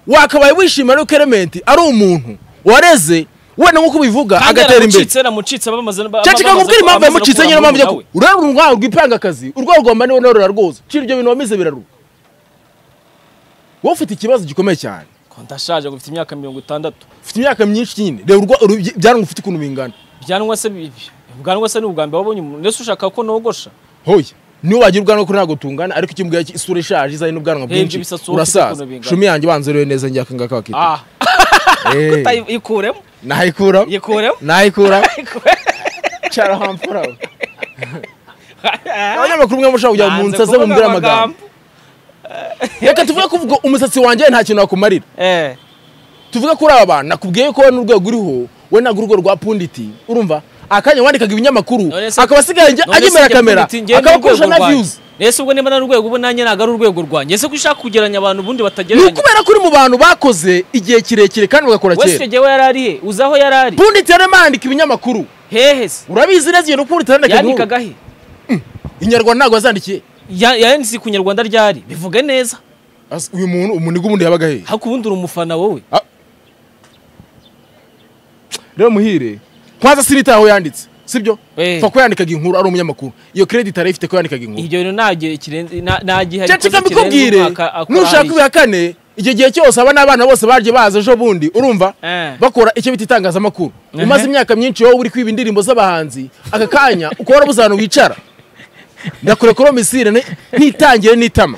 wakabaye wishimira yuko elementi ari umuntu wareze wenda nk'uko ubivuga kandi agatera imbere yaramucitse yaramucitse bamaze cyangwa kikakubwira impamvu yamucitse nyine mpamvu mpamvu yaku urarura urwaho rw'ipangakazi urwaho rwa mbani rurarura rwose cira ibyo bintu wamize birarura wowe ufite ikibazo gikomeye cyane ndashaje ngo mfite imyaka mirongo itandatu ufite imyaka myinshi nyine reba urwa- uru- ibyanwa ufite ukuntu bingana byanwa se bibi ubwanwa se ni ubwa mbere wabonye umuntu ndetse ushaka ko nogosha hoya niba wagira ubwanwa kuri ntabwo tungana ariko icyo mbwira cyo isura ishaje izanye n'ubwanwa Hey, bwinshi ibisatsi wowe ufite urasaza ukuntu bingana. shumi yanjye wanzerewe neza njye akangaka bakita ah ikuremo nahikura ikuremo nahikura cyaro hamfura abanyamakuru mwe mushaka kujya mu nsaze mumbwire amagambo reka tuvuge ko ubwo umusatsi wanjye nta kintu wakumarira eh tuvuge kuri aba bantu nakubwiye ko we n'urwego uriho we ntabwo urwo rwa punditi urumva akanya wandikaga ibinyamakuru None se- akaba asigaye ajya- agemera kamera akaba akurusha na viyuzi ese ubwo niba nari urwego ubu nanjye ntabwo ari urwego rwanjye ese ko ushaka kugeranya abantu ubundi ni batagereranya ukubera ko uri mu bantu bakoze igihe kirekire kandi bagakora wese icyo kera gihe we yari ari he uzi aho yari ari punditi yari yandika ibinyamakuru hehe se urabizi neza iyo punditi yandika inkuru yandikaga he inyarwanda ntabwo yazandikiye Ya- yanditse ku nyarwanda ryari bivuge neza Asa- uyu muntu umuniga ubundi yabaga hehe ariko ubundi uri umufana wowe rero muhire kwanza sinitaye aho yanditse sibyo Eh. fa ko yandikaga inkuru ari umunyamakuru iyo kirediti yari ifite ko yandikaga inkuru iryo rero nta gihe kirenze nta- nta gihe cya harikoze cika kirenze mbikubwire umwaka akora nushaka hariya. ibihakane icyo gihe cyose aba n'abana bose baje baza ejo bundi urumva Eh. bakora icyo bita itangazamakuru Mhm. umaze imyaka myinshi wowe uri kwiba indirimbo z'abahanzi aka kanya uko warabuze ahantu wicara ndakurekura misire ni- ntitangire n'itama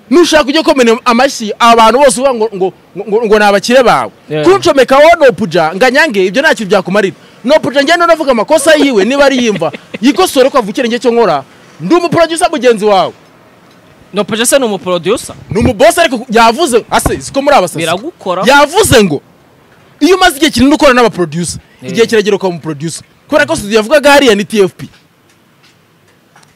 nushaka ujye ukomera amashyi abantu bose uvuga ngo ngo ngo- ngo ni abakire bawe Yeah. kuncomeka wowe nopuja nganyange ibyo nta kintu byakumarira nopuja njyewe navuga amakosa yiwe niba ari yimva yikosore ko avukira njye cyo nkora ndi umuproducer mugenzi wawe no pajase ni umuporodusa ni umubose ariko yavuze ase siko muri abasazi biragukora yavuze ngo iyo umaze igihe kinini ukorana n'abaproducer Eh. igihe kiragera ukaba umuproducer kubera ko studio yavugaga hariya ni tfp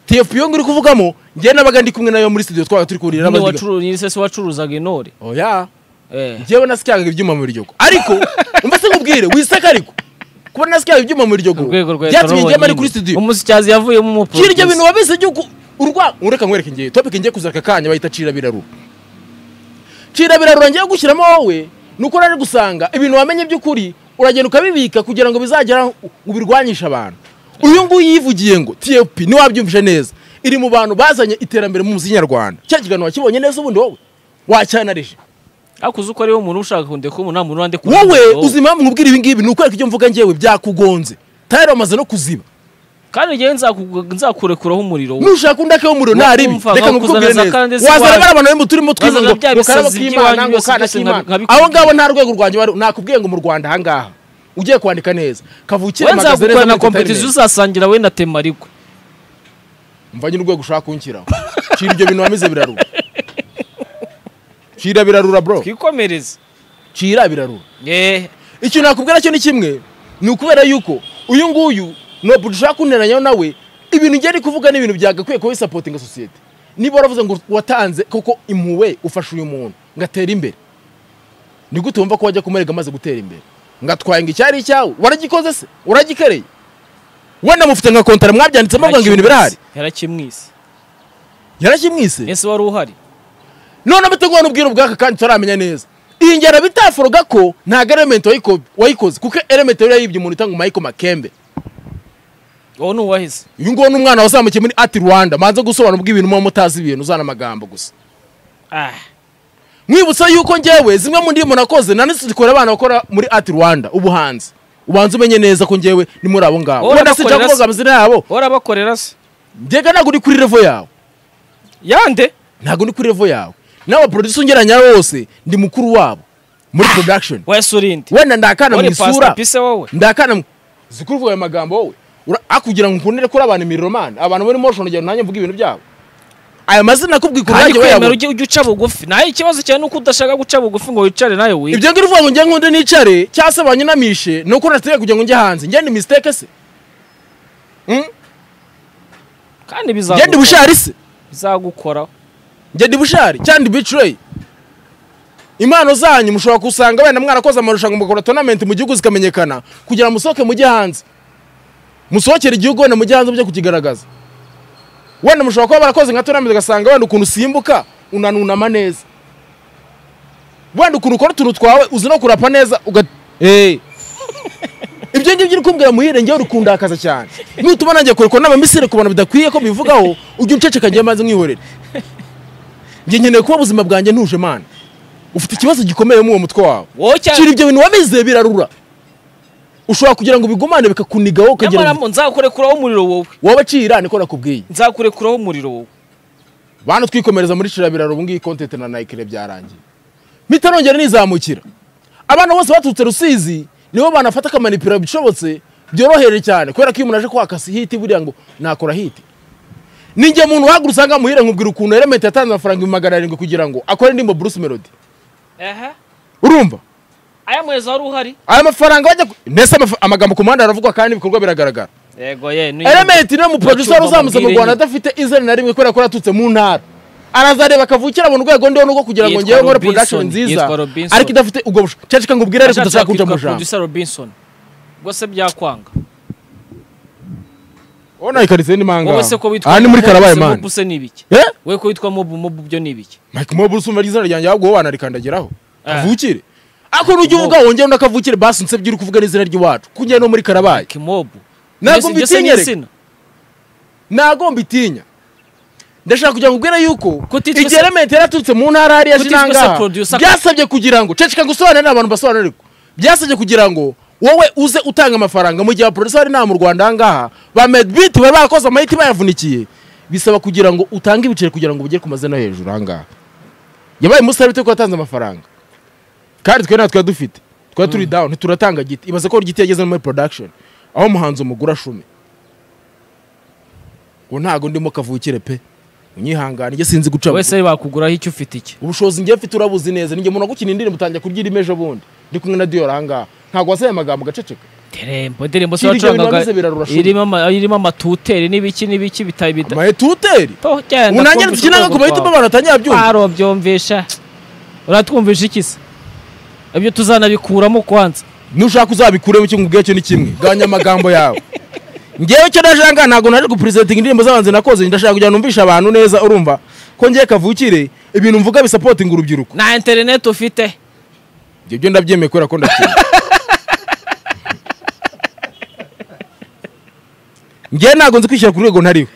tfp iyo ngiri kuvugamo njyewe n'abaga ndi kumwe nayo muri studio twabaga turi kuhurira ni n'abadiga wacuruza ni sese wacuruzaga intore oya eh njyewe nasikaga ibyuma mu biryogo ariko umva se nkubwire wiseka ariko kuba nasikaga ibyuma mu biryogo urwego rwa byatumye njyema ari kuri studio umusityazi yavuyemo kiri ibyo umuporodusa bintu wabizi igihugu urwa ureka nkwereke ngiye topic ngiye kuzaka kanya bahita cira birarura cira birarura ngiye gushyiramo wowe ni uko uraje gusanga ibintu wamenye by'ukuri uragenda ukabibika kugira ngo bizagera aho ubirwanyishe abantu uyu nguyu yivugiye ngo tfp ntiwabyumvise neza iri mu bantu bazanye iterambere mu muziki nyarwanda cya kiganiro wakibonye neza ubundi wowe wacyanarije ariko uzi ko ariwe muntu ushaka kundeka umuntu nta muntu wandeka wowe umuntu. uzi impamvu nkubwira ibi ngibi ni ukwereka ibyo mvuga ngewe byakugonze tayari wamaze no kuziba kandi njyewe nzaku- nzakurekuraho umuriro wowe. nushaka undi akayo umuriro nta ribi Wakumva, reka ngukubwire bakuzana za neza Candace wazana iwawe. bari abantu bari mu turimo twiza Bazana ngo bya ngo karabo bisazi k'imana by'iwanyu ngo byose kana byose k'imana nkabikubwira. abo ngabo nta rwego rwanjye bari nakubwiye ngo mu Rwanda aha ngaha ugiye kwandika neza kavukire we mpagaze nzagukora neza na muri kompetiziyo entertainment. uzasangira we na temarigwe mvanye n'urwego ushaka kunshyiraho shira ibyo bintu wamize birarura shira birarura bro twikomereze shira birarura eh ikintu nakubwira cyo ni kimwe ni ukubera yuko uyu nguyu ntabwo dushaka kunteranyaho nawe ibintu ngeri kuvuga ni ibintu byagakwiye kuba bisapotinga sosiyete niba waravuze ngo watanze koko impuwe ufashe uyu muntu ngo atere imbere ni gute wumva ko wajya kumurega amaze gutera imbere ngo atwaye ngo icyari icyawe waragikoze se uragikereye wenda mufite nka kontara mwabyanditsemo ngo ibintu birahari yarakimwise yarakimwise ese wari uhari none amategura n'ubwiru bwaka kandi tutaramenya neza iyi ngero bitaforoga ko ntabwo elementi wayiko- wayikoze kuko elementi yari yibye umuntu utanga umayiko makembe wowe ntuwaheze uyu nguwo ni umwana wazamukiye muri ati rwanda manze gusobanura ubw'ibintu muba mutazi ibintu uzana amagambo gusa ah mwibutsa yuko ngewe zimwe mu ndimi nakoze nanitse zikora abana bakora muri ati rwanda ubuhanzi ubanza umenye neza ko ngewe ni muri abo ngabo Wowe wenda sinjya urabakorera kuvuga se? amazina yabo wowe urabakorera se ngega ntabwo uri kuri revo yawe yande ntabwo uri kuri revo yawe nawe producer ungeranya wose ndi mukuru wabo muri production wese urinde wenda ndakana mu wari isura pasita pise wowe ndakana mu- uzi kuvuga ayo magambo wowe Ura- akugira ngo ukundire kuri abantu imiromani abantu muri motion ugenda nanjye mvuga ibintu byabo aya mazina akubwika kandi uranjye kwemera wayabona ujye ujye uca bugufi nawe ikibazo cyawe ni uko udashaka guca bugufi ngo wicare nawe wige ibyo ngiri uvuga ngo njye nkunde nicare cyangwa se banyunamishe ni uko nategeka kugira ngo njye hanze njye ni mistake se Mm? kandi njye ndi bizagukora bushari se bizagukora njye ndi bushari cyangwa ndi bicureyi impano zanyu mushobora gusanga wenda mwarakoze amarushanwa mugakora tonamenti mu gihugu zikamenyekana kugira ngo musohoke mujye hanze musohokere igihugu wenda mujye hanze mujye kukigaragaza wenda mushobora kuba barakoze nka tonamenti ugasanga wenda ukuntu usimbuka unanunama neza wenda ukuntu ukora utuntu twawe uzi no kurapa neza uga hey. ibyo ngibyo uri kumbwira muhire ngewe urikundakaza cyane nutuma nanjye kurekura n'abamisire ku bantu bidakwiye ko bivugaho ujye unceceka njye maze mwihorere njye nkeneye kuba ubuzima bwanjye ntuje mana ufite ikibazo gikomeye mu uwo mutwe wawe wowe kiri cyangwa ibyo bintu wameze birarura ushobora kugira ngo bigumane bikakunigaho ukagira nyamara ngo mo nzakurekuraho umuriro wowe wabacira niko nakubwiye nzakurekuraho umuriro wowe bantu twikomereza muri kirabiraro ubu ngiyi kontente na nayikire byarangiye mitarongera nizamukira abana bose baturutse rusizi nibo banafata akamanipira bishobotse byorohere cyane kubera ko iyo umuntu aje kwaka si hiti buriya ngo nakora hiti ninjye muntu uhagura usanga muhire nkubwira ukuntu element yatanze amafaranga ibihumbi magana arindwi kugira ngo akore indirimbo bruce melody ehe urumva aya muhezo wari uhari aya mafaranga bajya ku- mbese amafa- amagambo ku muhanda aravugwa kandi ibikorwa biragaragara yego ye ni element niwe muproducer wari uzamutse mu Bambwire rwanda nyine. adafite izina na rimwe kubera ko yaturutse mu ntara arazareba akavukira mu rwego ndiho n'ubwo kugira ngo Yitwa ngewe nkore Robinson, production nziza yitwa Robinson. ariko idafite ubwo bushobozi cyane reka nkubwire ariko Ashatse udashaka kuja mu kwitwa jambo producer robinson ubwo se byakwanga ubona ikaritsiye ni manga wowe se ko witwa aha ni muri Mobu, karabaye se mani Mobu se ni ibiki eh wowe ko witwa mobu mobu byo ni ibiki mike mobu usumba ry'izina ryanjye ahubwo wowe wanarikandagiraho Eh. avukire ariko nujya uvuga wongera unakavukire basi nsebye uri kuvuga n'izina ry'iwacu kunjye no muri karabaye kimobu Ntabwo mbitinya, reka. mbitinyereka ntago mbitinya ndashaka kugira ngo ubwire yuko Ko utitwa igihe se- element yaraturutse mu ntara hariya Ko utitwa se jinangaha producer- byasabye kugira ngo ceceka ngo usobanurire abantu basobanurirwa byasabye kugira ngo wowe uze utanga amafaranga mu gihe abaproducer bari nta mu rwanda ahangaha ba medbit bari bakoze amahiti bayavunikiye bisaba kugira ngo utange ibiceri kugira ngo bugere ku mazina yo hejuru ahangaha yabaye umusare bitewe ko watanze amafaranga kandi twe natwe dufite twari turi down turatanga giti ibaze ko giti yageze no muri production aho umuhanzi umugura shumi ubu ntago ndimo kavukire pe unyihangane njye sinzi guca wese bakuguraho icyo ufite iki ubushobozi njye mfite urabuzi neza ninjye umuntu wagukina indirimbo utangiye kurya irimo ejo bundi ndi kumwe na diyo ahangaha ntabwo wasaye amagambo ugaceceka Terembo, indirimbo se Kiri ibyo bintu wacurangaga wabize birarura shuri. irimo ama- irimo amatuteri n'ibiki n'ibiki bitaye bita amayetuteri Toh, genda, ubu nanjye twumvishe dukina urwego ku mahitamo rwawe. abantu batanyabyumva Aro, byumvisha uratwumvisha iki se ibyo tuzanabikuramo kwanza nushaka uzabikuremo kimwe ubwe cyo ni kimwe ganya amagambo yawe ngewe cyo ndashaka ntabwo naje gupresentinga indirimbo z'abanzi nakoze ndashaka kugira ngo numvishe abantu neza urumva ko ngiye kavukire ibintu mvuga bisapotinga urubyiruko nta interineti ufite ibyo byo ndabyemeye kubera ko ndakina ngewe ntabwo nzi kwishyira ku rwego ntariho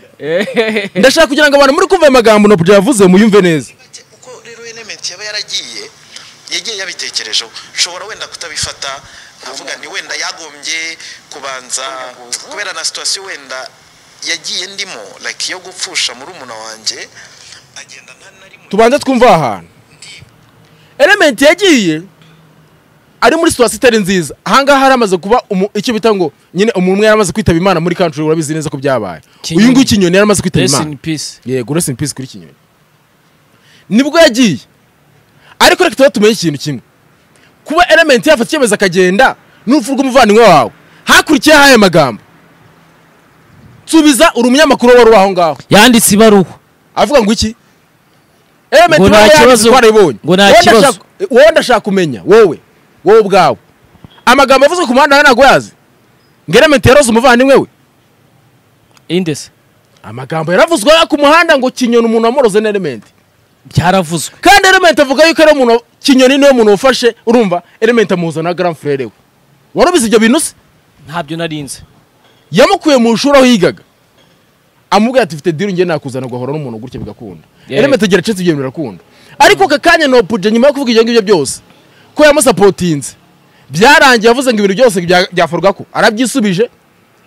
ndashaka kugira ngo abantu muri kumva ayo magambo na puja yavuze muyumve neza bake uko rero element yaba yaragiye yagiye yabitekerejeho ushobora wenda kutabifata nkavuga ni wenda yagombye kubanza kubera na situwasiyo wenda yagiye ndimo like yo gupfusha murumuna wanjye agenda nta na rimwe tubanze twumva ahantu element yagiye ari muri situwasiyo itari nziza ahangaha haramaze kuba umu- icyo bita ngo nyine umuntu umwe yaramaze kwitaba imana muri country urabizi neza ko byabaye Kinyoni. uyu nguyu kinyoni yaramaze kwitaba Rest imana in peace. yego rest in peace kuri kinyoni nibwo yagiye ariko reka tuba tumenye ikintu kimwe kuba element yafata icyemezo akagenda n'urupfu rw'umuvandimwe wawe hakurikiyeho aya magambo nsubiza uri umunyamakuru wari uri aho ngaho yanditse ibaruwa avuga ngo iki element Ngo nta kibazo. twarayibonye Ngo nta Wowe kibazo. ndashaka- wowe ndashaka kumenya wowe wowe ubwawe amagambo avuzwe ku muhanda ntabwo yazi ngo element yaroze umuvandimwe we indese amagambo yaravuzwe ku muhanda ngo kinyoni umuntu wamoroze na element byaravuzwe kandi element avuga yuko ari umuntu kinyoni niwe muntu ufashe urumva element amuhuza na grand frere we wari ubizi ibyo bintu se ntabyo narinze yamukuye mu ishuri aho yigaga amubwira ati mfite diri ngende nakuzana gahora n'umuntu gutya bigakunda Yeah. element agira acetse ibyo bintu birakunda ariko aka kanya nopuje nyuma yo kuvuga ibyo ngibyo byose ko yamusapotinze byarangiye avuze ngo ibintu byose bya- byakorwa ko arabyisubije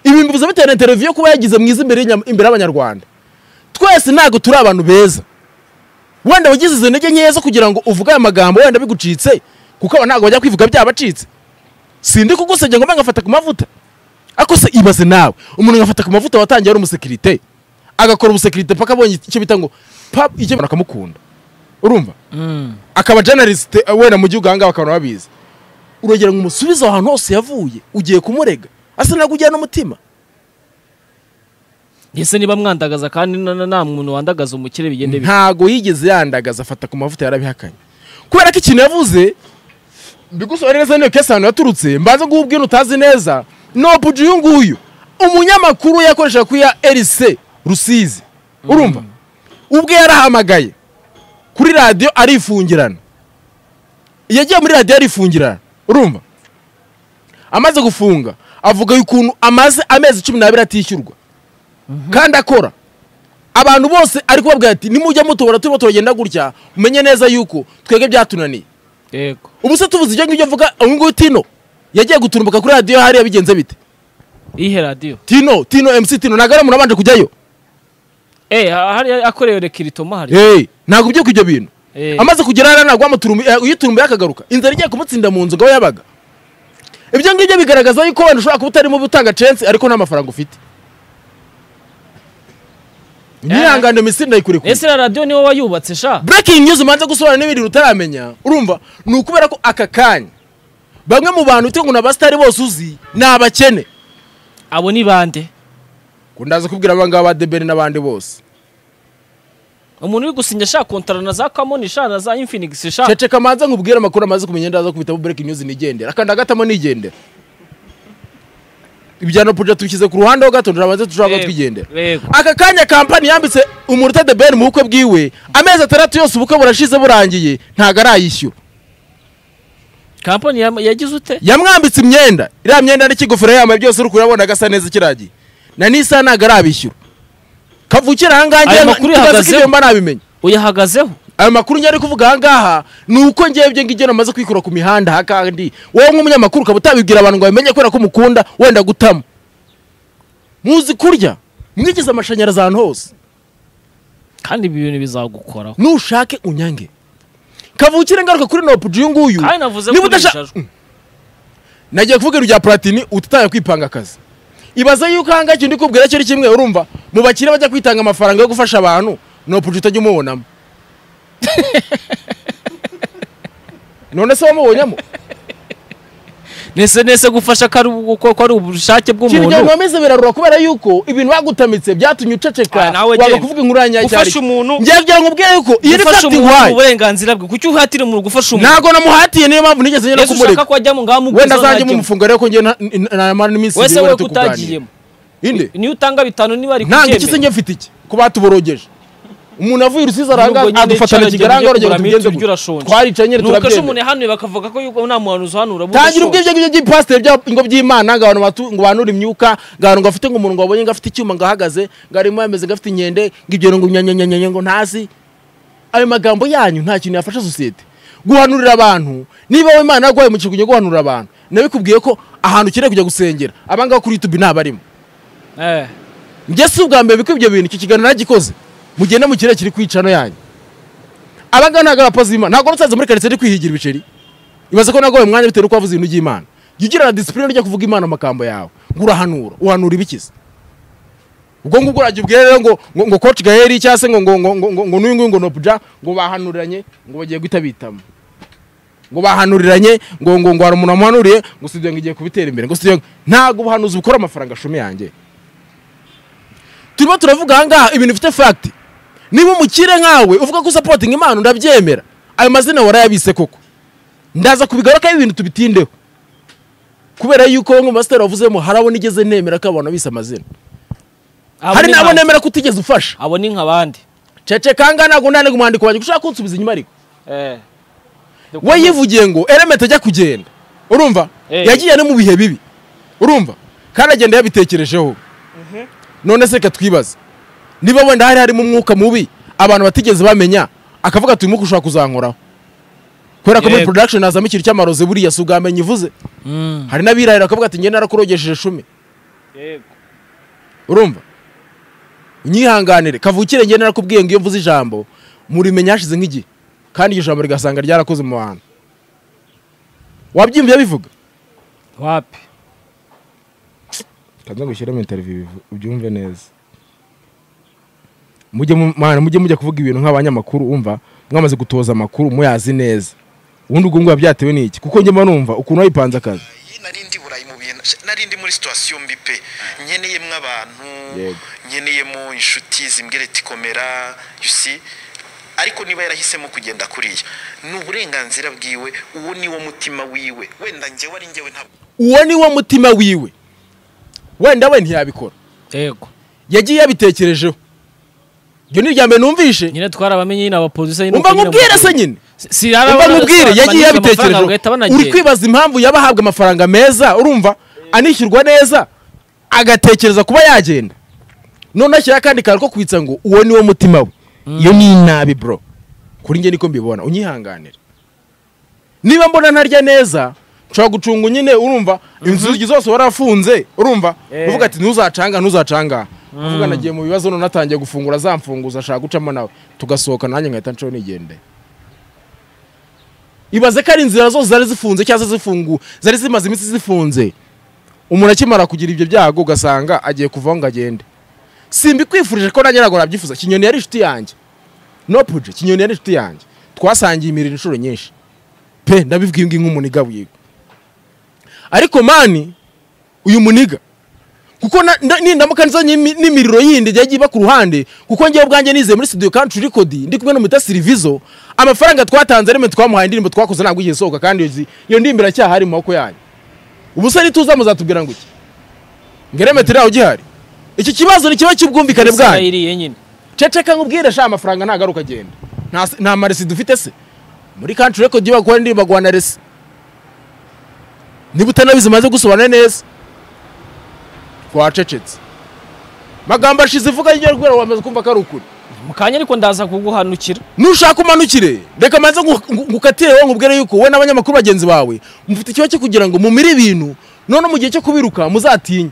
ibi mbivuze bitewe na interview yo kuba yagize mwiza imbere y'inya- imbere y'abanyarwanda twese ntabwo turi abantu beza wenda wagize izo ntege nkeya zo kugira ngo uvuge aya magambo wenda bigucitse kuko aba ntabwo bajya kwivuga byabacitse sindi kugusebya ngo mbe ngafata ku mavuta ako se ibaze nawe umuntu agafata ku mavuta watangiye ari umusekirite agakora umusekirite paka abonye icyo bita ngo pap icyo abantu akamukunda urumva akaba journalist eh, wenda mu gihugu ahangaha bakaba babizi uragera ngo umusubize aho hantu hose yavuye ugiye kumurega asa ntabwo ujyana n'umutima ese niba mwandagaza kandi na- na- nta muntu wandagaza umukire bigende bite ntago yigeze yandagaza afata ku mavuta yarabihakanye kubera ko ikintu yavuze bigusobanura neza niyo kesi ahantu yaturutse mbanze guha ubwira utazi neza nopuji uyu nguyu umunyamakuru yakoreshaga ku ya erise rusizi urumva ubwe yarahamagaye kuri radiyo arifungirana yagiye muri radiyo arifungirana urumva amaze gufunga avuga ukuntu amaze amezi cumi n'abiri atishyurwa kandi akora abantu bose ari kubabwira ati nimujya mutubona turimo turagenda gutya mumenye neza yuko twebwe byatunaniye yego ubu se tuvuze ibyo ngibyo mvuga uyu nguyu tino yagiye guturumbuka kuri radiyo hariya bigenze bite iyihe radiyo tino tino mc tino ntabwo ari umuntu wabanje kujyayo eh hariya akorewe rekiritoma hari Hey, ntabwo ubyuka ibyo bintu Eh. amaze kugera hariya ntabwo wamuturumbu eh, uyiturumbuye akagaruka inzara igiye kumutsinda mu nzu ngo aho yabaga ibyo ngibyo bigaragaza yuko wenda ushobora kuba utarimo gutanga censi ariko nta mafaranga ufite nyihangane misi ndayikure kure ese iriya radiyo niwe wayubatse sha breaking news umanze gusobanura n'ibintu utaramenya urumva ni ukubera ko aka kanya bamwe mu bantu utungu na basitari bose uzi ni abakene abo ni bande ngo ndaza kubwira aba ngaba ba debeni n'abandi bose umuntu uri gusinya sha kontara na za kamoni sha na za infinigisi sha ceceka manze nkubwire amakuru amaze kumenya ndaza kubitamo breaking news nigendera akanda gatamo nigendera ibijyano puja tubishyize ku ruhande ho gato turabanze tushobora kuba Yego, twigendera yego. aka kanya kampani yambitse umuruta de beni mu bukwe bwiwe amezi atandatu yose ubukwe burashize burangiye ntabwo arayishyura kampani yam- yagize ute yamwambitse imyenda iriya myenda n'ikigofero yambaye byose uri kurabona agasa neza ikiragiye na n'isaha ntabwo arabishyura kavukira ahangaha Aya ngewe makuru nta- ntazi ko yahagazeho. ibyo mba nabimenya uyahagazeho ayo makuru njye ari kuvuga ahangaha ni uko ngewe ibyo ngibyo namaze kwikura ku mihanda aha kandi wowe nk'umunyamakuru ukaba utabibwira abantu ngo bamenye kubera ko umukunda wenda gutama muzi kurya mwigize amashanyarazi ahantu hose kandi ibi bintu bizagukoraho nushake unyange kavukire ngaruka kuri nopuji uyu nguyu kandi navuze niba ko udasha- ubijajwe. nagiye kuvuga iryo rya platini utitaye kwipanga akazi ibaze yuko ahangaha ikintu ndi kubwira cyo ari kimwe urumva mu bakire bajya kwitanga amafaranga yo gufasha abantu nopuji utajya umubonamo none se wamubonyamo nese nese gufasha ko ari ubu- ko ko ari ubushake ikintu bw'umuntu byamwamize birarura kubera yuko ibintu bagutamitse byatumye uceceka Ah, nawe wanga genda. kuvuga inkuru ya nyacyari Ufashe umuntu- ngiye kugira ngo ubwire yuko iyi ni gufasha fagiti umuntu mu wayi burenganzira bwe kuki uhatira umuntu gufasha umuntu ntago namuhatiye niyo mpamvu nigeze ngenda ese ushaka kumureka ko wajyamo ngaho mu wenda bwiza azajya mu ntajyamo. mufunga rero ko ngewe na- na- namara n'iminsi wese ibiri wowe wenda turi ko kuganira. utagiyemo inde niyo utanga bitanu niba ari ntabwo iki se njye mfite iki ko batuborogeje umuntu avuye urusizi aranga Nubwo nyine adufatana icyo kigaranga aragenda urugero kugura tubigenze mituweli urashonje. gutya. twaricaye nyine nuko se umuntu turabyemera yahanuye bakavuga ko yuko nta muhanuzi uhanura uba tangira ubwo udashonje. ibyo ngibyo by'ipasiteri by'ingo by'imana ngo abantu batu- ngo banure imyuka ngo abantu ngo afite ngo umuntu ngo abonye ngo afite icyuma ngo ahagaze ngo arimo yameze ngo afite inkende ngo ibyo ngo nyanyanyanyanya ngo ntazi ayo magambo yanyu nta kintu yafasha sosiyete guhanurira abantu niba wowe imana yaguhaye mu kigunyo guhanurira abantu nabikubwiye ko ahantu ukeneye kujya gusengera abangaba kuri yutubi ntabarimo Eh, njye si ubwa mbere biko ibyo bintu icyo kiganiro nagikoze mugende mu kirere kiri kwicano yanyu abangaba ntabwo abapozi b'imana ntabwo nutsaze muri karitsiye ndi kwihigira ibiceri ibaze ko nagoye umwanya bitewe n'uko wavuze ibintu by'imana jya ugirana disipurine ujya kuvuga imana amagambo yawe ngo urahanura uhanura ibikiza ubwo ngubwo urajya ubwira rero ngo ngo ngo koci gaheri cyangwa se ngo ngo ngo ngo ngo ngo n'uyu nguyu ngo nopuja ngo bahanuranye ngo bagiye guhita bitamo ngo bahanuriranye ngo ngo ngo hari umuntu wamuhanuriye ngo si ibyo ngo igiye kubitera imbere ngo si ibyo ngo- ntabwo ubuhanuzi bukora amafaranga ashumi yanjye turimo turavuga ahangaha ibintu bifite fagiti niba umukire nkawe uvuga ko usapotinga imana ndabyemera ayo mazina warayabise koko ndaza kubigarukaho ibintu tubitindeho kubera yuko bamwe mu basitari bavuzemo hari abo nigeze nemera ko abantu abise amazina abo hari ni n'abo nka- nemera ko utigeze ufasha abo ni nk'abandi cece kangahe ntabwo ndanirwa umwandiko wanjye ushaka kunsubiza inyuma ariko Eh. we yivugiye ngo eremete ajya kugenda urumva Eh. yagiye no mu bihe bibi urumva kandi agenda yabitekerejeho none se reka twibaze niba wenda hari harimo umwuka mubi abantu batigeze bamenya akavuga ati uyu mwuka ushobora kuzankoraho kubera ko muri Yego. production hazamo ikintu cy'amaroze buriya si ubwamenye ivuze Mm. hari n'abirahira bakavuga ati njye narakurogesheje shumi urumva unyihanganire kavukire njye narakubwiye ngo iyo mvuze ijambo murimenya hashize nk'igihe kandi iryo jambo rigasanga ryarakoze mu bantu wabyimvye bivuga wapi kanza gushyiramo interview bivu- ubyumve neza mujye mu- mana mujye mujya kuvuga ibintu nk'abanyamakuru umva mwamaze gutoza amakuru muyazi neza ubundi ubwo ngubwo byatewe n'iki kuko njye mba numva ukuntu wayipanze akazi Iyi nari ndi burayi mu bintu nari ndi muri situwasiyo mbi pe nkeneyemo abantu Yego. nkeneyemo inshuti zimbwira ati komera you see ariko niba yarahisemo kugenda kuriya ni uburenganzira bwiwe uwo ni wo mutima wiwe wenda njyewe ari njyewe ntabwo uwo ni wo mutima wiwe wenda we ntiyabikora yego yagiye yabitekerejeho iryo ni irya mbere numvishe nyine twarabamenye nyine abapolisi nyine umva uko nyine nkubwire se abakuru. nyine Si- si hari umva abana nkubwire basobanura yagiye amafaranga yabitekerejeho bagahita banagenda. uri kwibaza impamvu yaba ahabwa amafaranga meza urumva anishyurwa neza agatekereza kuba yagenda none ashyiraho akandi kantu ko kwitsa ngo uwo ni wo mutima we iyo ni inabi bro kuri njye niko mbibona unyihanganire niba mbona ntarya neza nshobora gucunga nyine urumva inzugi zose warafunze urumva Eh. uvuga ati ntuzacanga ntuzacanga uvuga nagiye mu bibazo none natangiye gufungura zamfunguza ashaka gucamo nawe tugasohoka nanjye nkahita nshobora nigende ibaze ko ari inzira zose zari zifunze cyangwa zifungu zari zimaze iminsi zifunze umuntu akimara kugira ibyo byago ugasanga agiye kuvaho ngo agende simbikwifurije ko nanjye ntabwo nabyifuza kinyoni yari inshuti yanjye no puje kinyoni yari inshuti yanjye twasangiye imirimo inshuro nyinshi pe ndabibwiye ngiyi nk'umuntu igabuye ariko mani uyu muniga kuko na- nda- nindamuka nzanye imi- n'imiriro yindi ijya iba ku ruhande kuko ngewe ubwanjye nizeye muri studio country record ndi kumwe n'umuta sirivizo amafaranga twatanze arimo twamuhaye indirimbo twakoze ntabwo igihe isohoka kandi iyo zi- iyo ndirimbo iracyahari mu maboko yanyu ubuse nituza muzatubwira ngo iki ngeremetero yawe ugihari iki kibazo ni kiba cy'ubwumvikane bwanyu yiriye nyine ceceka nkubwire sha amafaranga ntagaruka agenda Nta se- nta maresi dufite se muri country record iyo bakora indirimbo baguha na resi niba utanabizi umaze gusobanura neza twacecetse magambo ashize ivuga y'iryo rwego wamaze kumva ko ari ukuri mu kanya ariko ndaza kuguhanukira nushaka umanukire reka manze ngu- ngu- ngukatire wowe nkubwire yuko wowe n'abanyamakuru bagenzi bawe mufite ikibazo cyo kugira ngo mumire ibintu none mu gihe cyo kubiruka muzatinye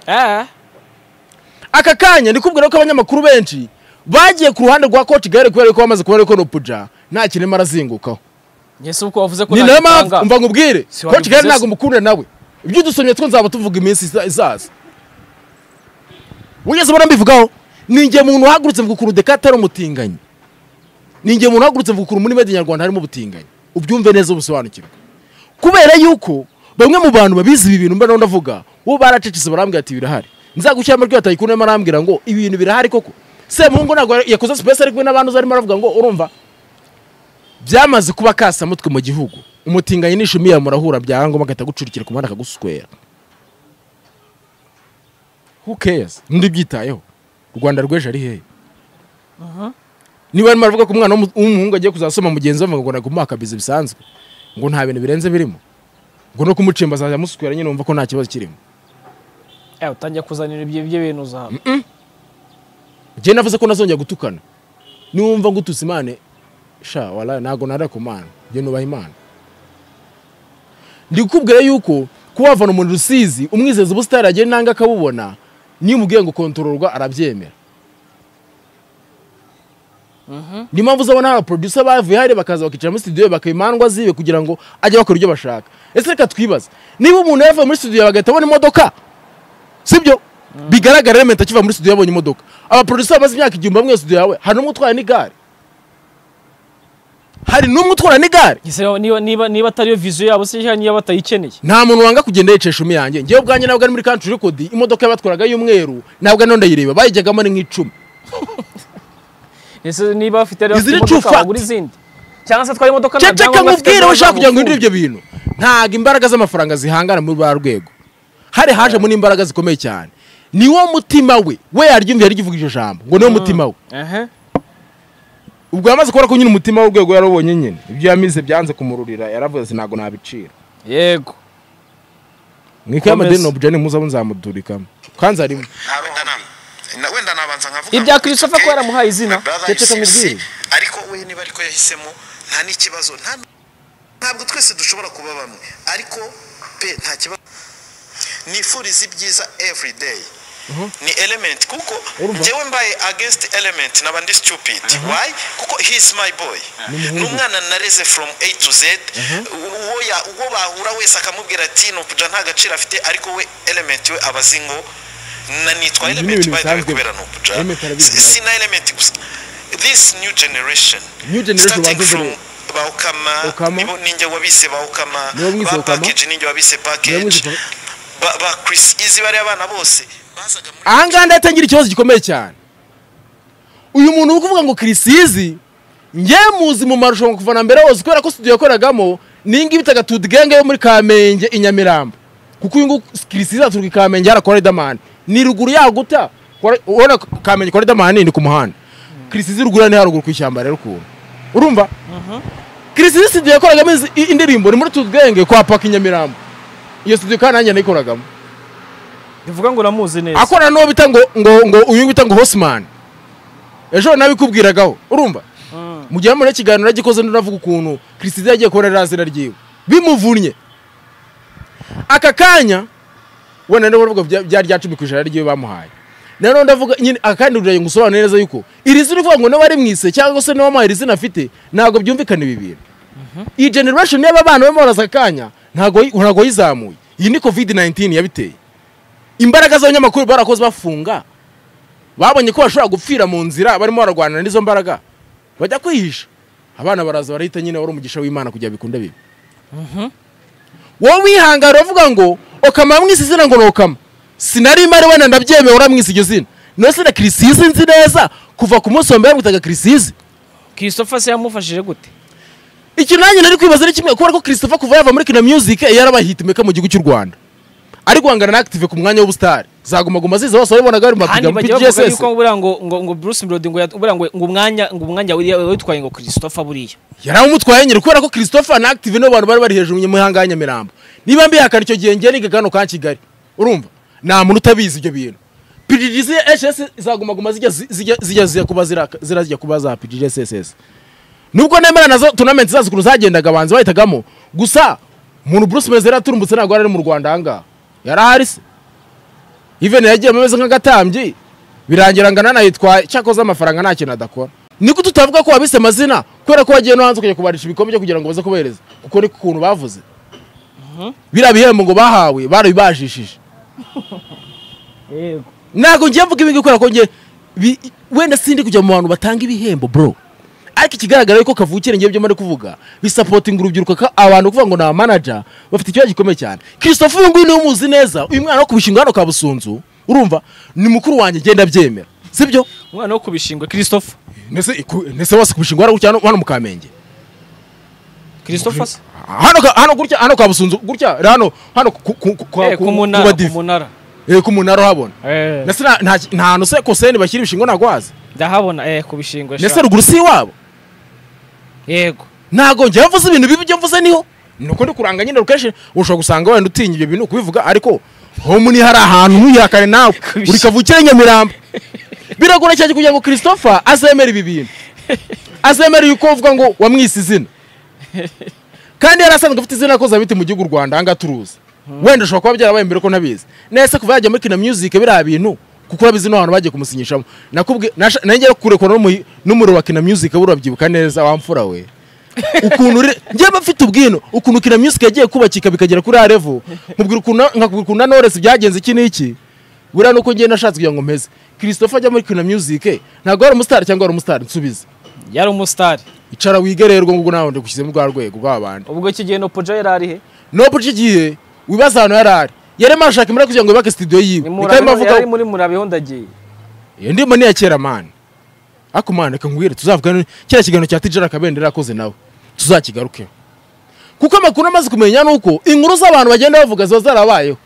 eh aka kanya ndikubwira ko abanyamakuru benshi bagiye ku ruhande rwa coach gare kubera ko bamaze kubona ko Nopuja nta kinema arazingukaho yesu uko wavuze ko ni nta nayo mpamvu gitanga. mva nkubwire Si coach gare wabivuze ntabwo se. mukunda nawe ibyo udusomye two nzaba tuvuga iminsi iza- izaza wigeze ubona mbivugaho ni njye muntu uhagurutse mvuga ukuntu dekate ari umutinganyi ni njye muntu uhagurutse mvuga ukuntu muri medi nyarwanda harimo ubutinganyi ubyumve neza ubusobanukirwe kubera yuko bamwe mu bantu babizi ibi bintu mbona ndavuga bo baracecetse barambwira ati birahari nzagushyira amajwi atayikundamo arambwira ngo ibi bintu birahari koko semuhungu ntabwo yakoze sipesi ari kumwe n'abantu uzi arimo aravuga ngo urumva byamaze kuba kasamutwe mu gihugu umutinganyi n'ishumi ya murahura byangoma agahita agucurikira ku muhanda akaguswera who cares undi byitayeho u rwanda rw'ejo ari hehe niba barimo baravuga ko umwana w'umu- w'umuhungu agiye kuzasoma mugenzi we ngo nagumuha akabizi bisanzwe ngo nta bintu birenze birimo ngo no kumucimba azajya amuswera nyine wumva ko nta kibazo kirimo eh utangiye kuzanira ibyo ibyo bintu uzaha njye navuze ko nazongera gutukana niwumva ngututse imana sha wala ntabwo nara ku mana njye nubaha imana ndi kukubwira yuko kuba wavana umuntu rusizi umwizeza ubusitani agiye nanga akabubona niyo umubwiye ngo kontororwa arabyemera ni mpamvu uzabona hari abaproducer bavuye hariya bakaza bakicara muri studio ye bakabimandwa zibe kugira ngo ajye bakora ibyo bashaka ese reka twibaze niba umuntu yavuye muri studio yawe agahita abona imodoka sibyo bigaragara elementi akiva muri studio yabonye imodoka abaproducer bamaze imyaka igihumbi bamwe muri studio yawe hari n'umwe utwara n'igare hari n'umwe utwara n'igare Ese niba niba niba atariyo vision yabo se cyangwa niba batayikeneye nta muntu wanga kugenda yicesha umi yanjye ngewe ubwanjye ntabwo ari muri country record imodoka yabatwaraga y'umweru ntabwo ari ndayireba bayijyagamo ni nk'icumi ese niba bafite rero Is it a imodoka, true fact? bagura izindi cyangwa se atwaye imodoka nta ceceka byangombwa afite, nkubwire we ushaka kugira ngo hindure azamufungura. ibyo bintu ntabwo imbaraga z'amafaranga zihangana muri ba rwego hari hajemo n'imbaraga zikomeye cyane ni wo mutima we we yaryumviye rikivuga iryo jambo ngo ni wo mutima we Ehe. ubwo yamaze kubona ko nyine umutima w'urwego yarabonye nyine ibyo yamize byanze kumururira yaravuze ati ntabwo nabicira yego mwikaye Komeza. amadeni obujani muzabo nzamudurikamo kandi arimo nta wenda na wenda nabanza nkavuga ibya ngo, Christopher ko yaramuhaye izina brother Ceceka and sis, mubwire. ariko we niba ariko yahisemo nta n'ikibazo nta ntabwo twese dushobora kuba bamwe ariko pe nta kibazo nifuriza ibyiza every day ni element kuko njyewe mbaye against element naba ndi stupid why kuko he is my boy ni umwana nareze from a to z uwo ya- uwo bahura wese akamubwira ati nukuja nta gaciro afite ariko we element we aba azi ngo na nitwa Ibi ni element ibintu by the way bisanzwe. kubera nukuja Element arabizi nawe. si na element gusa this new generation New generation starting bazi from mbere. Okama. baukama nibo ninjye wabise baukama Nibo mwise ba Okama? package ninjye wabise Nibo mwise package Okama? ba ba Chris izi bari abana bose bazaga muri ahangaha ndatangira ikibazo gikomeye cyane uyu muntu uri kuvuga ngo kirisizi njyewe muzi mu marushanwa kuva na mbere hose kubera ko studio yakoragamo n'ingi bitaga tudgenge yo muri kamenge i nyamirambo kuko uyu nguyu kirisizi aturuka i kamenge hara kwa riderman ni ruguru yaguta Kwa- urabona kamenge kwa riderman ni ku muhanda kirisizi ruguru ni haruguru ku ishyamba rero ukuntu urumva kirisizi studio yakoragamo izi- i- indirimbo ni muri tudgenge kwa paka i nyamirambo iyo studio kandi nanjye nayikoragamo bivuga ngo uramuzi neza akorana n'uwo bita ngo ngo ngo uyu bita ngo Hosman ejo nabikubwiragaho urumva mu gihe muri ikiganiro yagikoze n'uravuga ukuntu christine yagiye kubona razira ryiwe bimuvunnye aka kanya wenda niba uravuga bya- byari rya cumi ku ijana ryiwe bamuhaye nanone ndavuga nyine aka kandi uragira ngo usobanure neza yuko iri zina uvuga ngo niba ari mu ise cyangwa se niba wamuhaye iri zina afite ntabwo byumvikana ibi bintu iyi generation y'aba bana barimo baraza akanya ntabwo yi- ntabwo yizamuye iyi ni covid 19 yabiteye imbaraga z'abanyamakuru barakoze bafunga babonye ko bashobora gupfira mu nzira barimo bararwanira n'izo mbaraga bajya kwihisha abana baraza barahita nyine wari umugisha w'imana kugira bikunda bibi wowe wihangara uravuga ngo okama mwisi izina ngo ni okama sinari mari wenda ndabyemewe uramwisi iryo zina none se na kirisizi nzi neza kuva ku munsi wa mbere bamwitaga kirisizi christopher se yamufashije gute ikintu nanjye nari kwibaza ni kimwe kubera ko christopher kuva yava muri kina music yarabahitimeka mu gihugu cy'u rwanda ari guhangana na active ku mwanya w'ubusitari zagumaguma ziza bose wabibonaga bari mu kandi mapiganwa muri bajya bavuga GSS yuko buriya ngo ngo ngo bruce melody ngo yat- buriya ngo ngo umwanya ngo umwanya wiriya witwaye ngo christopher buriya yari amutwaye nyine kubera ko christopher na active nibo bantu bari bari hejuru mu mihanga ya nyamirambo niba mbihakana icyo gihe ngiye niga hano ka kigali urumva nta muntu utabizi ibyo bintu pgds hs zagumaguma zijya zi- zijya- zijya zijya kuba ziraka- zirazijya kuba za pgds hss nubwo nemera nazo tunamenti zazo ukuntu zagendaga abanzi bahitagamo gusa umuntu bruce meza yari aturumbutse ntabwo yari ari mu rwanda ahangaha yari ahari se iveni yagiyemo ameze nk'agatambyi birangira ngo nanayitwaye cyakoze amafaranga nta kintu adakora niko tutavuga ko wabise amazina kubera ko wagiye no hanze ukajya kubarisha ibikombe byo kugira ngo baze kubohereza kuko ni ukuntu bavuze biriya bihembo ngo bahawe barabibajishije yego ntabwo ngiye mvuga ibingi kubera ko ngiye bi- wenda sindi kujya mu bantu batanga ibihembo bro ariko ikigaragara yuko kavukire ngiye byo muri kuvuga bisapotinga urubyiruko ka abantu kuvuga ngo ni abamanaja bafite ikibazo gikomeye cyane christophe uyu nguyu niwe umuzi neza uyu mwana wo ku bishinga hano ka busunzu urumva ni mukuru wanjye genda byemera sibyo umwana wo kubishingwa christopher Nese iku- nese wose kubishinga hano gutya hano- hano mu Kamenge. christopher se Hano ka- hano gutya hano ka Busunzu gutya hano hano ku ku ku Eh, ku- ku ku munara ku badive. munara Eh ku munara uhabona. Eh, Nese nta- nta nta hantu se koseni bashyira ibishingo ntabwo wazi. ndahabona eh ku bishingwa Nese sha. ruguru si iwabo. yego Ntabwo njye yavuze ibintu bibi byo mvuze niho. Nuko ndi kuranga nyine rukeshi ushobora gusanga wenda utinya ibyo bintu kubivuga ariko homu ni hari ahantu ntuyihakane nawe uri kavukire Nyamirambo. Biragora cyane kugira ngo Christopher azemere ibi bintu. azemera yuko uvuga ngo wamwise izina kandi yari asanzwe afite izina yakoze abiti mu gihugu u rwanda ahangaha turuzi wenda ushobora kuba byarabaye mbere ko ntabizi nese kuva yajya muri kina music biriya bintu kuko urabizi n'abantu bagiye kumusinyishamo nakubwiye nasha- nanjye kurekura n'umuhi- n'umuriro wa kina music buriya urabyibuka neza wa mfura we ukuntu uri- njye mba mfite ubwino ukuntu kina music yagiye kubakika bikagera kuri ya level nkubwira ukuntu na- nkakubwira ukuntu na Knowless byagenze iki n'iki buriya nuko ngiye nashatse kugira ngo mpeze christopher ajya muri kina music ntabwo wari umusitari cyangwa wari umusitari nsubize yari umusitari icara wigererwe ngo nawe ndagushyizemo rwa rwego rw'abandi ubwo iki gihe nopoja yari arihe nobu igihe wibaza ahantu yari ari yarimo arashaka imibare kugira ngo yubake studio yiwe Ni mu niko arimo Murabeho- avuga yari muri murabeho ndagiye iyo ndimo niya kera mani ariko mani reka nkubwire tuzavuga ni- kiriya kiganiro cya tijara kabendera yakoze nawe tuzakigarukeho kuko amakuru amaze kumenya ni uko inkuru z'abantu bagenda bavuga ziba zarabayeho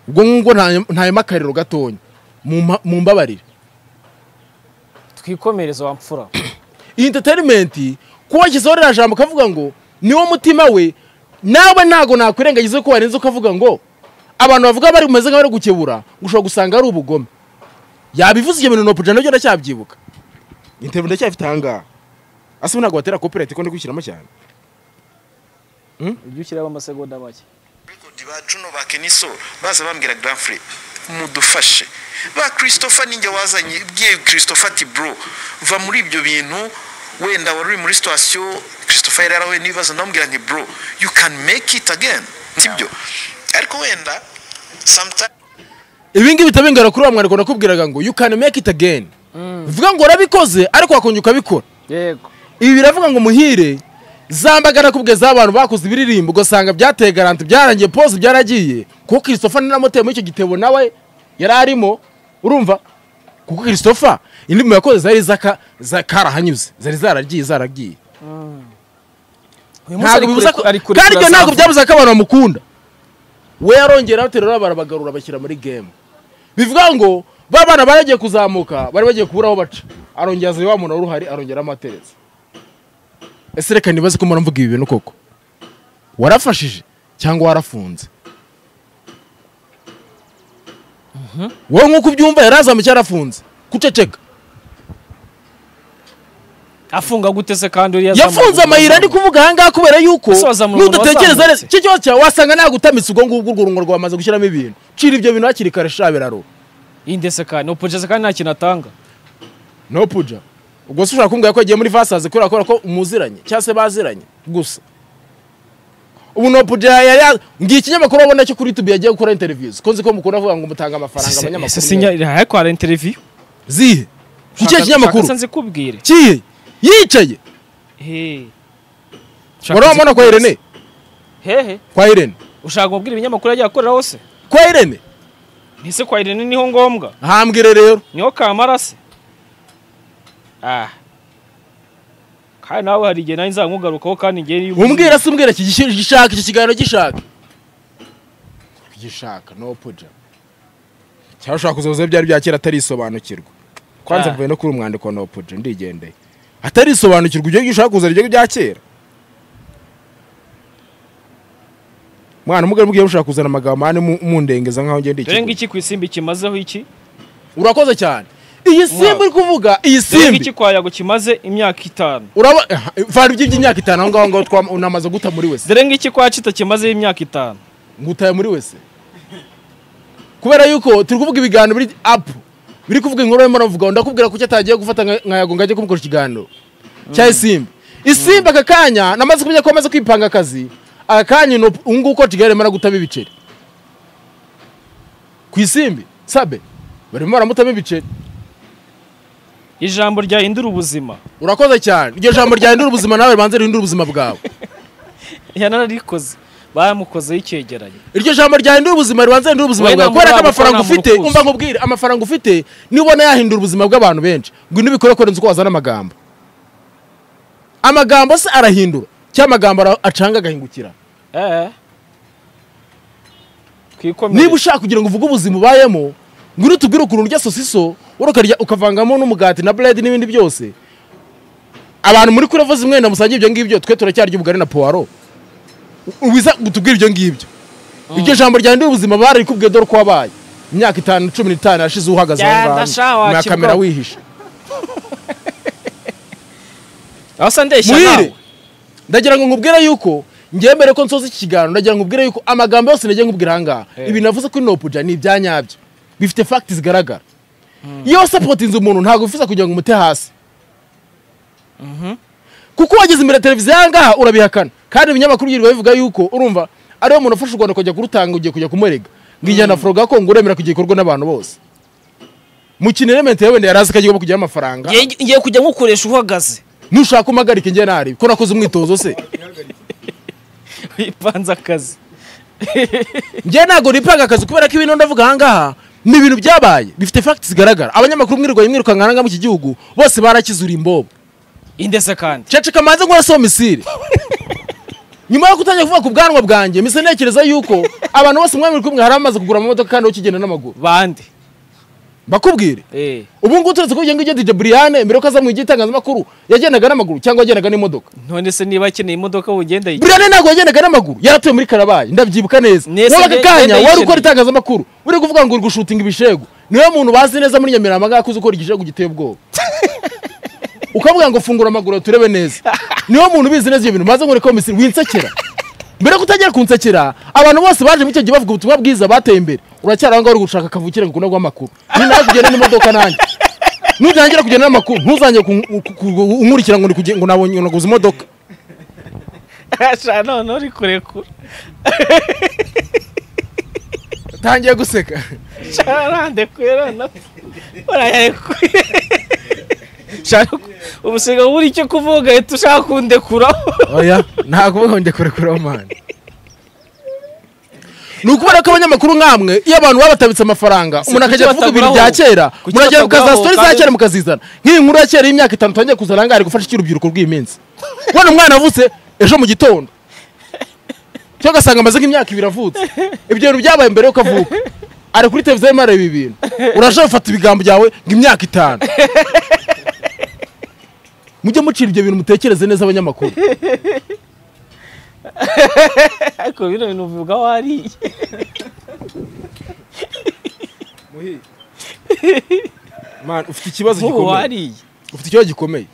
ubwo ngubwo ntayemo akariro gatonya mumpa- mumbabarire twikomereza wa mfura iyi entertainment kuba washyizeho ririya jambo ukavuga ngo niwo mutima we nawe ntabwo nakwirengagiza yuko warenze ukavuga ngo abantu bavuga bari bumeze nk'abari gukebura ushobora gusanga ari ubugome yabivuze ibyo bintu nopuja nabyo ndacyabyibuka interview ndacyafite ahangaha asa ntabwo batera copyright ko ndi gushyiramo cyane ujye ushyiraho amasegonda make Record ba Juno ba Keniso baza bambwira Grand Free mudufashe ba Christopher ninjye wazanye bwiye Christopher ati bro va muri ibyo bintu wenda wari uri muri situation Christopher yari yarahuye n'ibibazo ndamubwira nti bro you can make it again sibyo ariko wenda sometimes ibingibi bitabingana kuri wa mwariko nakubwiraga ngo you can make it again bivuga ngo urabikoze ariko wakongera ukabikora yego ibi biravuga ngo muhire zambagara kubwe z'abantu bakoze ibiririmbo ugasanga byateye garanti byarangiye pose byaragiye kuko christopher naramuteye muri icyo gitebo nawe yari arimo urumva kuko christopher indirimbo yakoze zari zaka- za- karahanyuze zari zaragiye zaragiye ntabwo bibuza ko kandi ibyo ntabwo byabuza ko abantu bamukunda we yarongera baterura barabagarura bashyira muri game bivuga ngo ba bana baragiye kuzamuka bari bagiye kubura aho baca arongera aza wa muntu wari uhari arongera amatereza ese reka ntibaze ko muravuga ibi bintu koko warafashije cyangwa warafunze wowe nk'uko ubyumva yari azamuye cyarafunze guceceka afunga gute se kandi uriya yafunze amayira ari kuvuga ahangaha kubera yuko Ese wazamura umuntu nudatekereza neza wazamutse? icyo kibazo cyawe wasanga nagutamitse ubwo ngubwo urwo rungo rwamaze gushyiramo ibintu cira ibyo bintu hakiri kare sha biraro yindese kandi upujeze kandi nta kintu atanga no puja ubwo se ushobora kumbwira ko yagiye muri vasazi kubera kubera ko muziranye cyangwa se baziranye gusa ubu no puja yari ya- ngiye ikinyamakuru wabona cyo kuri youtube yagiye gukora interviews ko nzi ko mukunda kuvuga ngo mutanga amafaranga ese abanyamakuru sinya ariko hari interiviyu zihe icyo kinyamakuru nzi kubwire kihe yicaye wari wamubona kwa irene hehe kwa irene ushaka kubwira ibinyamakuru yagiye akorera hose kwa irene ntise kwa irene niho ngombwa hambwire rero niho kamara se ah kandi nawe hari igihe nawe nzamugarukaho kandi ngewe iyo umbwira se umbwira iki gishi- gishaka iki kiganiro gishaka gishaka no puja cyangwa ushaka kuzoza byari bya kera atarisobanukirwa kwanza Ah. mvuye no kuri umwandiko no puja ndigendeye atarisobanukirwa ibyo ngibyo ushaka kuzana ibyo bya kera mwana umugore mbwiye ushaka kuzana amagambo mane mu- mundengeza nkaho ngende dore ngiki ku isimbi kimazeho iki urakoze cyane iyi simba uri kuvuga iyi dore simbi ngiki kwa yago kimaze imyaka itanu uraba vana ibyo by'imyaka itanu aho ngaho ngaho twam- unamaze guta muri wese dore ngiki kwa kita kimazeho imyaka itanu ngutaye muri wese kubera yuko turi kuvuga ibiganiro biri apu biri kuvuga inkuru barimo baravuga ndakubwira ko icyo atagiye gufata nka- nkayago ngo ajye kumukora ikiganiro cya isimbi isimbi aka kanya namaze kumenya ko amaze kwipanga akazi aka kanya ino- ubu ngubu ko kigali arimo aragutamo ibiceri ku isimbi sabe barimo baramutamo ibiceri ijambo ryahindura ubuzima urakoze cyane iryo jambo ryahindura ubuzima nawe ribanza rihindure ubuzima bwawe yanararikoze bamukozeho icyegeranyo iryo jambo ryahindura ubuzima ribanza rihindura ubuzima Wowe bwawe nta kubera ko muraba, amafaranga nta ufite murukuzi. umva nkubwire amafaranga ufite nibona yahindura ubuzima bw'abantu benshi ngwino ubikore kurenza uko wazana amagambo amagambo se arahindura cyangwa amagambo ara- acanga agahingukira eee twikomere niba ushaka kugira ngo uvuge ubuzima ubayemo ngwino utubwire ukuntu urya sosiso wowe ukarya ukavangamo n'umugati na buredi n'ibindi byose abantu muri kure vuze umwenda musangiye ibyo ngibyo twe turacyarya ubugari na puwaro U- wiza utubwire ibyo ngibyo iryo jambo ryahindura ubuzima bararikubwiye dore uko wabaye imyaka itanu cumi n'itanu yashize uhagaze aho Ya, ndashaka ngaho na wakirwa. kamera wihishe aho se ndeshya muhire nawe ndagira ngo nkubwire yuko ngewe mbere ko nsoza iki kiganiro ndagira ngo nkubwire yuko amagambo yose nagiye nkubwira ahangaha Eh. ibintu navuze kuri nopuja ni ibya nyabyo bifite fagiti zigaragara iyo wasapotinze umuntu ntabwo wifuza kugira ngo umute hasi kuko wageze imbere ya televiziyo ahangaha urabihakana kandi ibinyamakuru byirirwa bivuga yuko urumva ariwe muntu ufasha u rwanda kujya kurutanga ugiye kujya kumurega ngo ijyana foro gakongo uremera kujya ikorwa n'abantu bose mukina elementi yawe wenda yari azi ko agiye kujyaho amafaranga Ngiye- ngiye kujya nkukoresha uhagaze nushaka umpagarike njye nari ko nakoze umwitozo se wipanze akazi njye ntabwo nipanga akazi kubera ko ibintu ndavuga ahangaha ni ibintu byabaye bifite fagiti zigaragara abanyamakuru mwirirwaye mwirukanka ahangaha mu iki gihugu bose barakizura imbobo indese kandi cece kamanze ngo so misiri nyuma yo kutangira kuvuga ku bwanwa bwanjye mise ntekereza yuko abantu bose mwami kumwe hari amaze kugura amamodoka kandi ukigenda n'amaguru bande bakubwire eh ubu ngubu turetse ko ugenda ujya dije buriyane mbere yo ko aza mu igitangazamakuru yagendaga n'amaguru cyangwa yagendaga n'imodoka none se niba akeneye imodoka wugenda yigira buriyane ntabwo yagendaga n'amaguru yaratuye muri karabaye ndabyibuka neza Nese wowe aka nde- kanya nde wari ndayishimiye. ukora itangazamakuru uri kuvuga ngo uri gushutinga ibishegu niwe muntu bazi neza muri nyamirambo ahangaha ko uzi ukora igishegu giteye ubwoba ukavuga ngo fungura amaguru turebe neza niwe muntu ubizi neza ibyo bintu maze nkore komisi winsekera mbere yo kutagera kunsekera abantu bose baje muri icyo gihe bavuga ubutumwa bwiza bateye imbere uracyari aho ngaho uri gushaka kavukire ngo ukunda amakuru ni nawe kugenda n'imodoka nanjye nutangira kugenda n'amakuru ntuzange ku- ku- ku- unkurikira ngo ndi kuge- ngo nabonye naguze imodoka ashana none uri kurekura tangiye guseka sharande kwera na urayarekure shaka ubusiga buri icyo kuvuga uhita ushaka kundekura oya nta kubuhonge kurekuraho mani ni ukubera ko abanyamakuru nk'amwe iyo abantu baba batabitse amafaranga umuntu kuki akajya kuvuga ibintu bya bataguraho? kera Kuki muragera mukaza bataguraho sitori za kandi- kera mukazizana nk'iyi nkuru ya kera y'imyaka itanu utangiye kuzana ahangaha ari gufasha icy'urubyiruko rw'iyi minsi ubona umwana avutse ejo mu gitondo cyangwa ugasanga amaze nk'imyaka ibiri avutse ibyo bintu byabaye mbere y'uko avuka ari kuri televiziyo arimo areba ibintu uraje bafata ibigambo byawe ngo imyaka itanu mujye mucira ibyo bintu mutekereze neza abanyamakuru ariko bino bintu uvuga wariye muhire Man, ufite ikibazo nk'ubu gikomeye wariye ufite ikibazo gikomeye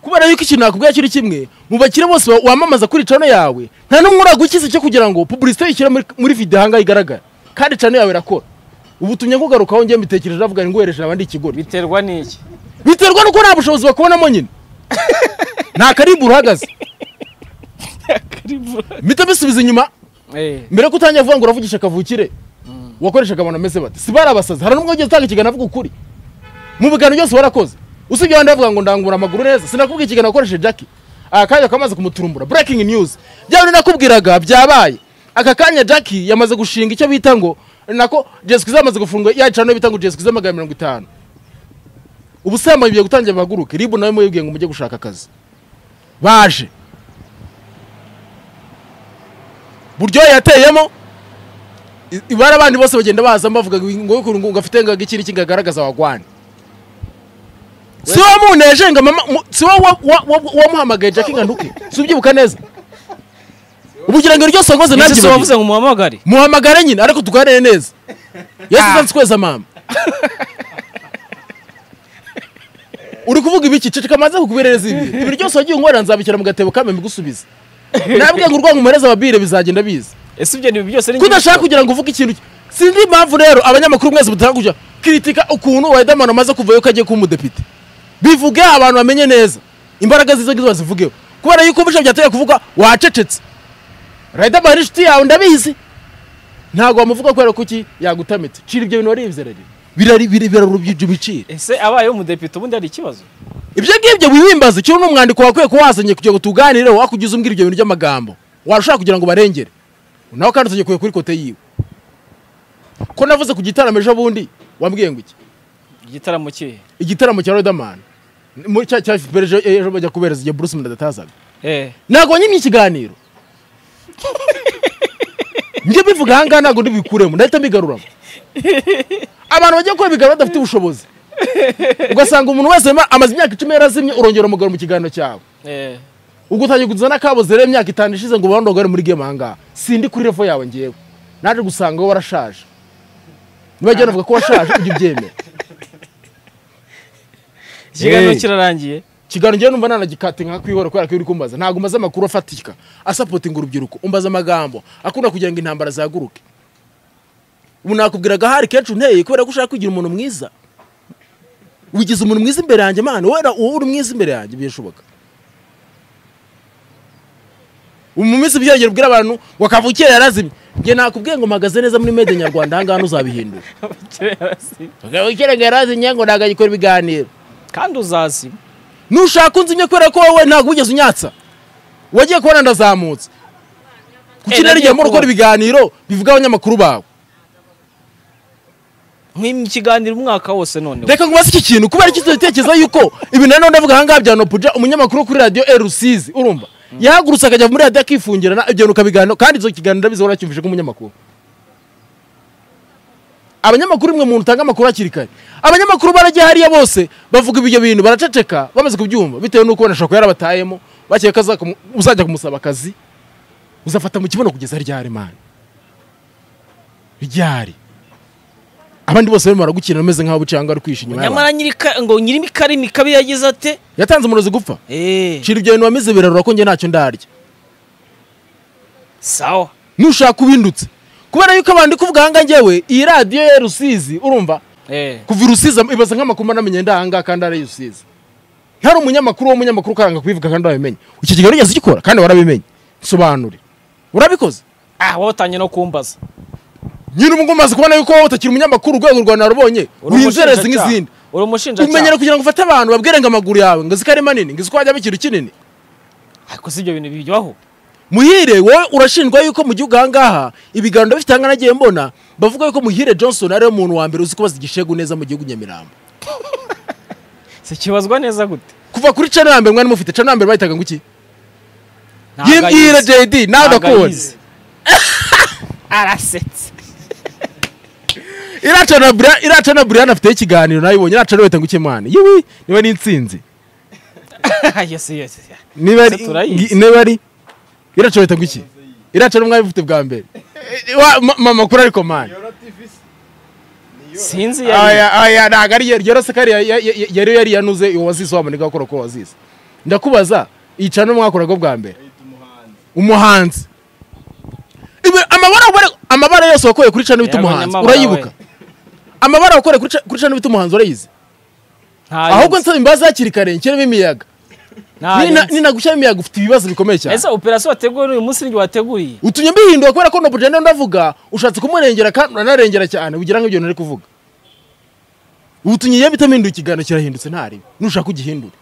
kubera yuko ikintu nakubwira kiri kimwe mu bakire bose wa- wamamaza kuri cano yawe nta n'umwe uragukiza cyo kugira ngo pubulisite yishyira muri, muri video ahangaha igaragara kandi cano yawe irakora ubutumye nkugarukaho njye mbitekereje avuga ngo wereje abandi ikigori biterwa n'iki biterwa nuko nta bushobozi bakubonamo nyine nta karimbu uhagaze mpita bisubiza inyuma Eh, mbere ko utangira kuvuga ngo uravugisha kavukire wakoreshaga abantu bameze bate si bari abasazi hari n'umwe wigeze utanga ikiganiro avuga ukuri mu biganiro byose warakoze usibye abandi bavuga ngo ndangura amaguru neza sinakubwira ikiganiro wakoresheje jacki aka kanya kamaze kumuturumbura breaking news bya bindi nakubwiraga byabaye aka kanya jacki yamaze gushinga icyo bita ngo nako jesikiza yamaze gufunga yacana bita ngo jesikiza magana mirongo itanu ubusambanyi bigiye gutangira bahaguruke ribu nawe mubibwiye ngo mujye gushaka akazi baje buryohe yateyemo i- ibara abandi bose bagenda baza bavuga ngo ngo- ngo gafite ngaga iki n'iki ngagaragaza wagwane si wowe muneje ngo mama mu- si wowe wa- wa- wa- wamuhamagaye jacki ngo anduke si ubyibuka neza ubugirango ryose wakoze ese nanjye si babizi. wavuze ngo muhamagare muhamagare nyine ariko tuganire neza yesu uzansi kweza mama uri kuvuga ibiki ceceka amaze kukuberereza ibi ibi ryose wagiye unkorera nzabishyira mu gatebo kamwe mbigusubize nabwiye ngo urwango umereze ababire bizagenda biza ese ibyo ni byose ari ko udashaka kugira ngo uvuge ikintu sinzi impamvu rero abanyamakuru mwese mutanga kujya kritika ukuntu Riderman amaze kuvayo ko agiye kuba umudepite bivuge abantu bamenye neza imbaraga zizo ngizo bazivugeho kubera yuko ubusha byatumye kuvuga wacecetse Riderman ni inshuti yawe ndabizi ntabwo wamuvuga kubera ko iki yagutamitse cira ibyo bintu waribye rero birari biri- birarubya ibiciro ese abaye umudepite ubundi hari ikibazo ibyo ngibyo wibimbaza cyo ni umwandiko wakwiye kuba wazanye kugira ngo tuganireho wakugize umbwira ibyo bintu by'amagambo warushaho kugira ngo barengere nawe kandi utagikuye kuri kote yiwe ko navuze ku gitaramo ejo bundi wambwiye ngo iki igitaramo kihe igitaramo cya Riderman muri cya cya FPR ejo ejo bajya kubereza igihe Bruce Melody atazaga Eh, ntabwo wanyimye ikiganiro njye mbivuga ahangaha ntabwo ndibikuremo ndahita mbigaruramo abantu bajya gukora ibiganiro badafite ubushobozi ugasanga umuntu wese ama- amaze imyaka icumi yarazimye urongera umugarura mu kiganiro cyawe eh. ubwo utangiye kuzana kabuze rero imyaka itanu ishize ngo bandogare muri game ahangaha sindi kuri revo yawe ngewe naje gusanga wowe warashaje nibajya banavuga ko washaje ujya ubyemera ikiganiro Eh. kirarangiye kiganiro ngewe numva nanagikate nka kwihora kubera ko iyo uri kumbaza ntabwo umbaza amakuru afatika asapotinga urubyiruko umbaza amagambo akunda kugira ngo intambara zihaguruke ubu nakubwiraga hari kenshi unteye kubera ko ushaka kugira umuntu mwiza wigize umuntu mwiza imbere yanjye mana wera uwo uri mwiza imbere yanjye birashoboka ubu mu minsi byongera ubwira abantu ngo kavukire yarazimye njye nakubwiye ngo mpagaze neza muri mede nyarwanda ahangaha ntuzabihindura kavukire ngo yarazimye ngo ntabwo agikora ibiganiro kandi uzazi nushaka unzimye kubera ko wowe ntabwo wigeze unyatsa wagiye kubona ndazamutse kuki Eh, rero igihe muri nagiye ukora ibiganiro bivuga abanyamakuru bawe nk'im ikiganiro umwaka wose noneho reka nkubaze iki kintu kubera iki tutekereza yuko ibintu nanone ndavuga ahangaha bya nopuja umunyamakuru wo kuri radiyo erusizi urumva yahagurutse akajya muri radiyo akifungirana ibyo bintu ukabiganiro kandi izo kiganiro ndabizi waracyumvije nk'umunyamakuru abanyamakuru imwe muntu utanga amakuru hakiri kare abanyamakuru baragiye hariya bose bavuga ibyo bintu baraceceka bamaze kubyumva bitewe n'uko wenda ashobora kuba yarabatayemo bakeka ko azakumu- uzajya kumusaba akazi uzafata mu kibuno kugeza ryari mani ryari abandi bose barimo baragukina bameze nk'aho bucanga ari kwisha inyuma y'abantu. nyamara nyirika ngo nyirimi kari mikabi yagize ate yatanze umurozi gupfa eh shira ibyo bintu wamize birarura ko njye ntacyo ndarya sawa nushaka ubindutse kubera yuko abantu ndi kuvuga ahangaha ngewe iyi radiyo ya rusizi urumva eh kuva i rusizi ibaza nk'amakuru anamenye ndi ahangaha kandi ari rusizi ntari umunyamakuru uwo munyamakuru ukaranga kubivuga kandi wabimenye iki kiganiro wigeze ugikora kandi warabimenye sobanure urabikoze ah wowe utangiye no kumbaza nyine ubu ngubu umaze kubona yuko wowe utakiri umunyamakuru urwego rwa narubonye Uri uri inzererezi umushinjacyaha. nk'izindi uri umushinjacyaha umenyera kugira ngo ufate abantu babwire ngo amaguru yawe ngo zikare manini ngo ziko hajyamo ikintu kinini ariko si ibyo bintu bijyaho muhire wowe urashinjwa yuko mu gihugu ahangaha ibiganiro bifite ahangana nagiye mbona bavuga yuko muhire johnson ariwe muntu wa mbere uzi kubaza igishegu neza mu gihugu nyamirambo si kibazwa neza gute kuva kuri cana ya mbere mwari mufite cana ya mbere bahitaga ngo iki Ntabwo yimbwire ayizi. jd nawe Ntabwo ndakubona ayizi. arasetse iracana Bri- iracana brian afiteho ikiganiro nawe ibonye iracana weta ngo iki mwana yewe niba ari insinzi yes yes yes. niba ari Ese turayizi. niba ari iracana weta ngo iki iracana mwari mufite bwa mbere Wa- ma- mama kuri ariko mani Yoro TV se? Ni Yoro. sinzi iyo ari yo. aya aya ntabwo ari yari yari yari yari yari yanuze uwazize wa muniga gukora uko wazize ndakubaza yicara n'umwakoraga bwa mbere ahita umuhanzi umuhanzi Ibi- amabara wabare- amabara yose wakoreye kuri cana bita Yego, umuhanzi nyamabara urayibuka we. amabara wakoreye kuri Ca- kuri cana bita umuhanzi urayizi ahubwo nsaba imbabazi hakiri kare nshyiremo imiyaga Nina- ninagushyiramo imiyaga ufite ibibazo bikomeye cyane ese operasiyo wateguye n'uyu munsi ninjye wateguye utumye mbihinduka kubera ko nobujana ndavuga ushatse kumurengera kandi uranarengera cyane ugira nk'ibyo ntari kuvuga utumye iyo bitaminduye ikiganiro kirahindutse ntaribi nushaka ugihindure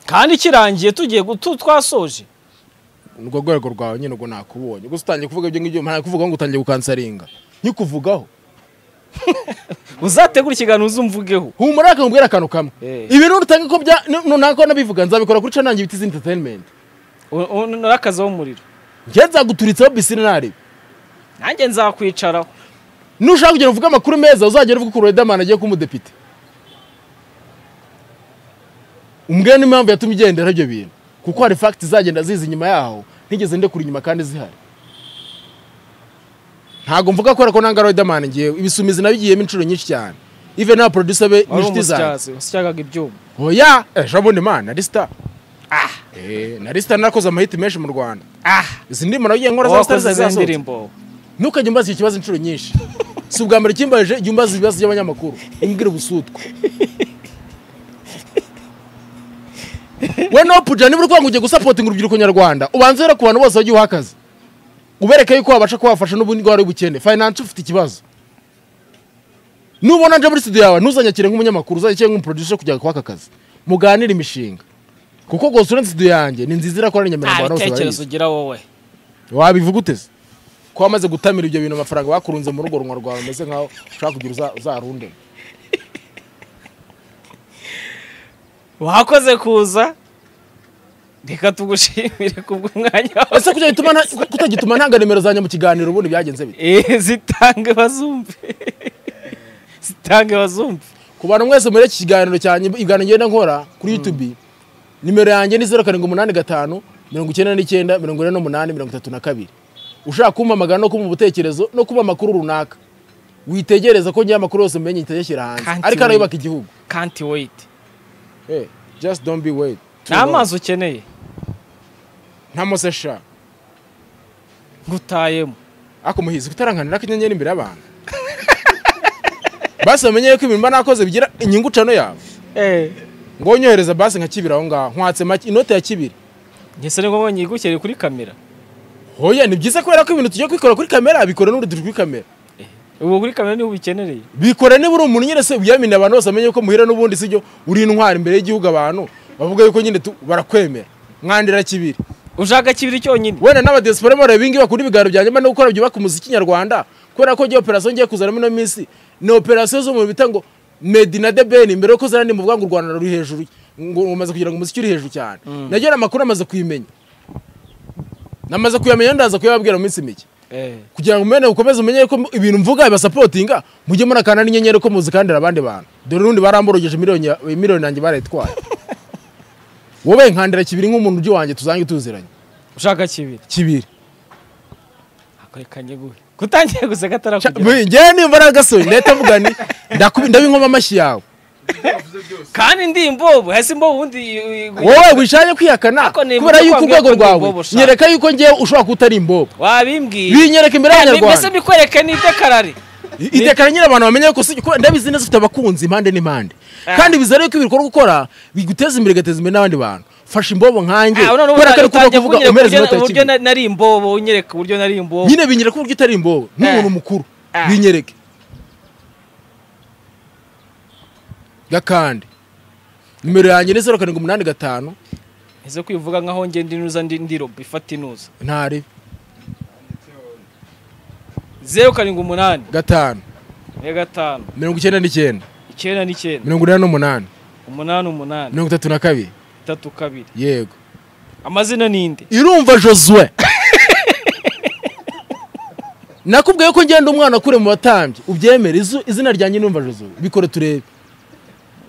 kandi kirangiye tugiye gutu twasoje urwo rwego rwawe nyine ubwo nakubonye gusa utangiye kuvuga ibyo ngibyo nta kuvuga ngo utangiye gukansaringa nkikuvugaho uzategura ikiganiro uzumvugeho humura akakubwira akantu kamwe Eh. ibi nutanga ko bya nunako nabivuga nzabikora kuri canangi bitizi entertainment U- u- nurakazaho umuriro njye nzaguturitseho bisine ntaribi nanjye nzakwicaraho nushaka kugenda uvuga amakuru meza uzagera uvuga ukuntu Riderman agiye kuba umudepite umbwira n'impamvu yatumye igendera ibyo bintu kuko hari fagiti zagenda ziza inyuma yaho ntigeze ndekura inyuma kandi zihari ntabwo mvuga ko ariko nanga Riderman ngiye ibisumizi nabigiyemo inshuro nyinshi cyane ive n'aba producer be wari n'inshuti zanjye umusityazi wasityaga ibyuma oya ejo bundi mana nari star Eh, nari star narakoze amahiti menshi mu rwanda izi ndimo nagiye nkora za star wakoze za zasohotse. ndirimbo ntukajya umbaza icyo kibazo inshuro nyinshi si ubwa mbere kimbaje jya umbaza ibibazo by'abanyamakuru umbwire ubusutwa we nopuja niba urwango ugiye gusapotinga urubyiruko nyarwanda ubanze rero ku bantu bose wagiye uha akazi ubereke yuko wabasha kubafasha n'ubundi bwari ubukene finance ufite ikibazo nubona nje muri studio yawe ntuzanyakire nk'umunyamakuru uzanyakire nk'umuproducer kujya kwaka akazi muganire imishinga kuko rwose uretse studio yanjye ni nziza irakora n'inyamirambo nta abantu bose barayizi bitekerezo ugira wowe wabivuga uteze ko wamaze gutamira ibyo bintu amafaranga bakurunze mu rugo runwa rwawe umeze nkaho ushaka kugira uza- uzarunde wakoze kuza reka tugushimire kubw'umwanya wawe ese kujya bituma nta- kutagituma ntanga nimero zanjye mu kiganiro ubundi byagenze bite Eh, zitange bazumve zitange bazumve ku bantu mwese muri iki kiganiro cyanjye ibiganiro ngenda nkora kuri youtube nimero yanjye ni zeru karindwi umunani gatanu mirongo icyenda n'icyenda mirongo ine n'umunani mirongo itatu na kabiri ushaka kumpamagara no kumpa ubutekerezo no kuba amakuru runaka witegereza ko ngira amakuru yose mumenye itayashyira hanze Can't ariko wait. arayubaka igihugu can't wait Eh, just don't be wait Too nta long. mazi ukeneye nta mosesha ngutayemo ako muhizi kutaranganira ko inyenyeri imbere y'abantu basi bamenye ko ibintu mba nakoze bigira inyungu cano yawe ngo nyohereza basi nka kibiri aho ngaho nkwatse make inote ya kibiri ngese ni ngombwa nyigukere kuri kamera hoya ni byiza kubera ko ibintu tugiye kubikora kuri kamera bikora n'uri turi kuri kamera ubu kuri kamera niho ubikenereye bikora niba uri umuntu nyine se uyamina abantu bose bamenye ko muhira n'ubundi sibyo uri intwari imbere y'igihugu abantu bavuga yuko nyine tu- barakwemera mwandira kibiri ushaka kibiri cyonyine wenda n'abadiyasipora bareba ibingibi bakunda ibiganiro byanjye mba no gukora byubaka umuziki nyarwanda kubera ko njye operasiyo ngiye kuzanamo ino minsi ni operasiyo zo mu bita ngo made in adebeni mbere yo kuzana ndi muvuga ngo u rwanda ruri hejuru ngo umaze kugira ngo umuziki uri hejuru cyane nagiye amakuru amaze kuyimenya namaze kuyamenya ndaza kuyababwira mu minsi mike Eh, kugira ngo umene ukomeze umenye ko ibintu mvuga bibasapotinga mujye murakana n'inyenyeri ko muzikandira abandi bantu dore n'undi baramborogeje miliyoni ya- miliyoni yanjye barayitwaye wowe nkandira kibiri nk'umuntu ujye wanjye tuzange tuziranye ushaka kibiri kibiri akoreka nyiguhe kutangiye guseka atarakugera njyewe nimba nagasohoye ndahita mvuga ni ndakubi- ndabinkoma amashyi yawe byavuze byose kandi ndi imbobo hasi imbobo ubundi i- i- wowe wishanye kwihakana Ariko nibuka kubera yuko ko urwego wambwiye ko ndi rwawe imbobo shaka. nyereka yuko ngewe ushobora kuba utari imbobo wabimbwiye binyereka imbere mbese y'abanyarwanda mbikwereke nitekarari I- itekana nyine abantu bamenye ko si- kuko ndabizi neza ufite abakunzi impande n'impande Ah. kandi bizere yuko ibikorwa ukora biguteza imbere bigateza imbere n'abandi bantu fasha imbobo nkanjye Ah, none ubu kubera ko ari kuba utangiye kuvuga kunyereka umereza uburyo- inota ya uburyo kigali na- nari imbobo unyereka uburyo nari imbobo nyine binyereka uburyo utari imbobo n'umuntu mukuru Ah. binyereke gakande nimero yanjye ni zeru karindwi umunani gatanu ese kwivuga nkaho nge ndi nuza ndi ndi robo ifata inuza ntari zeru karindwi umunani gatanu ne gatanu mirongo icyenda n'icyenda icyenda n'icyenda mirongo inani n'umunani umunani umunani mirongo itatu na kabiri itatu kabiri yego amazina ninde irumva josue nakubwiye ko ngenda umwana kure mu batambyi ubyemere izu- izina ryanjye n'umva josue bikore turebe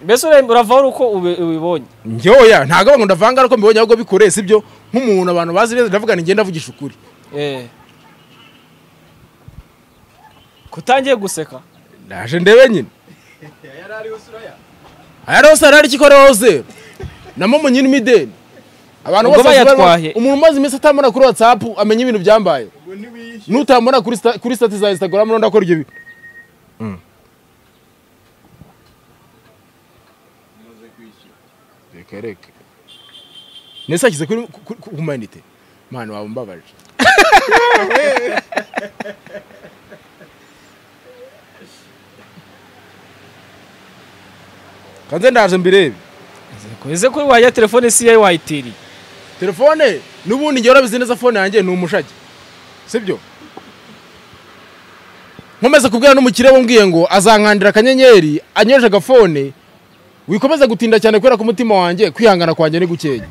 mbese ure- uravaho uri uko ube- ubibonye ngeoya ntabwo abantu ndavanga ariko mbibonye ahubwo bikore sibyo nk'umuntu abantu bazi neza ndavuga ni ngenda avugisha ukuri Eh. kutangiye guseka ndaje ndebe nyine yari ariho sura ya ayarose arari ikikoreho zero na momo nyine imideni abantu Ubwo bose bari- bayatwaye. umuntu umaze iminsi atamubona kuri whatsapp amenya ibintu byambaye ubwo ntiwishyura nutamubona kuri sta- kuri sitati za instagram n'undi akora ibyo bi- umaze kwishyura reka reka nese ashyize kuri ku- ku humanite mwana wawe mbabaje kanze ndaje mbirebe ese kuri wajya telefone si iyawe wayitiriye telefone n'ubundi njye warabizi neza fone yanjye ni umushage sibyo nkomeza kubwira n'umukire wambwiye ngo azankandira akanyenyeri anyoje agafone wikomeza gutinda cyane kubera ko umutima wanjye kwihangana kwanjye ni gukenya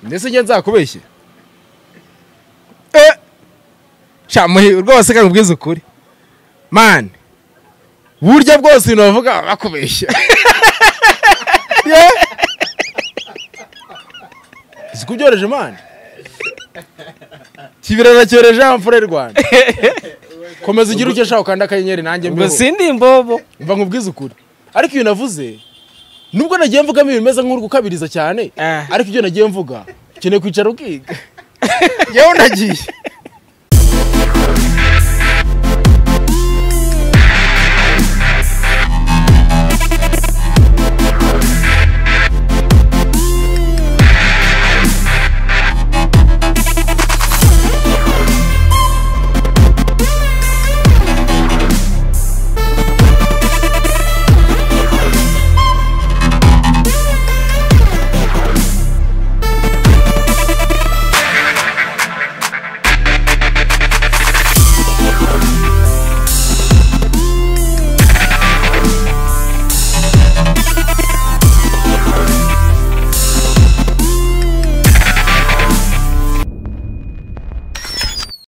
mbese njye nzakubeshye Eh! sha muhiwe rwose kandi ubwiza ukuri mani burya bwose ibintu bavuga baba bakubeshya Yeah. si kubyoroje mani kibira nacyoreje amfure rwanda komeza ugira icyo ushaka ukanda akanyenyeri nanjye ubwo mbiho sindi imbobo mva nkubwize ukuri ariko iyo navuze nubwo nagiye mvugamo ibintu bimeze nk'uri gukabiriza cyane Ah. ariko ibyo nagiye mvuga ukeneye kwicara ukiga yewe nagiye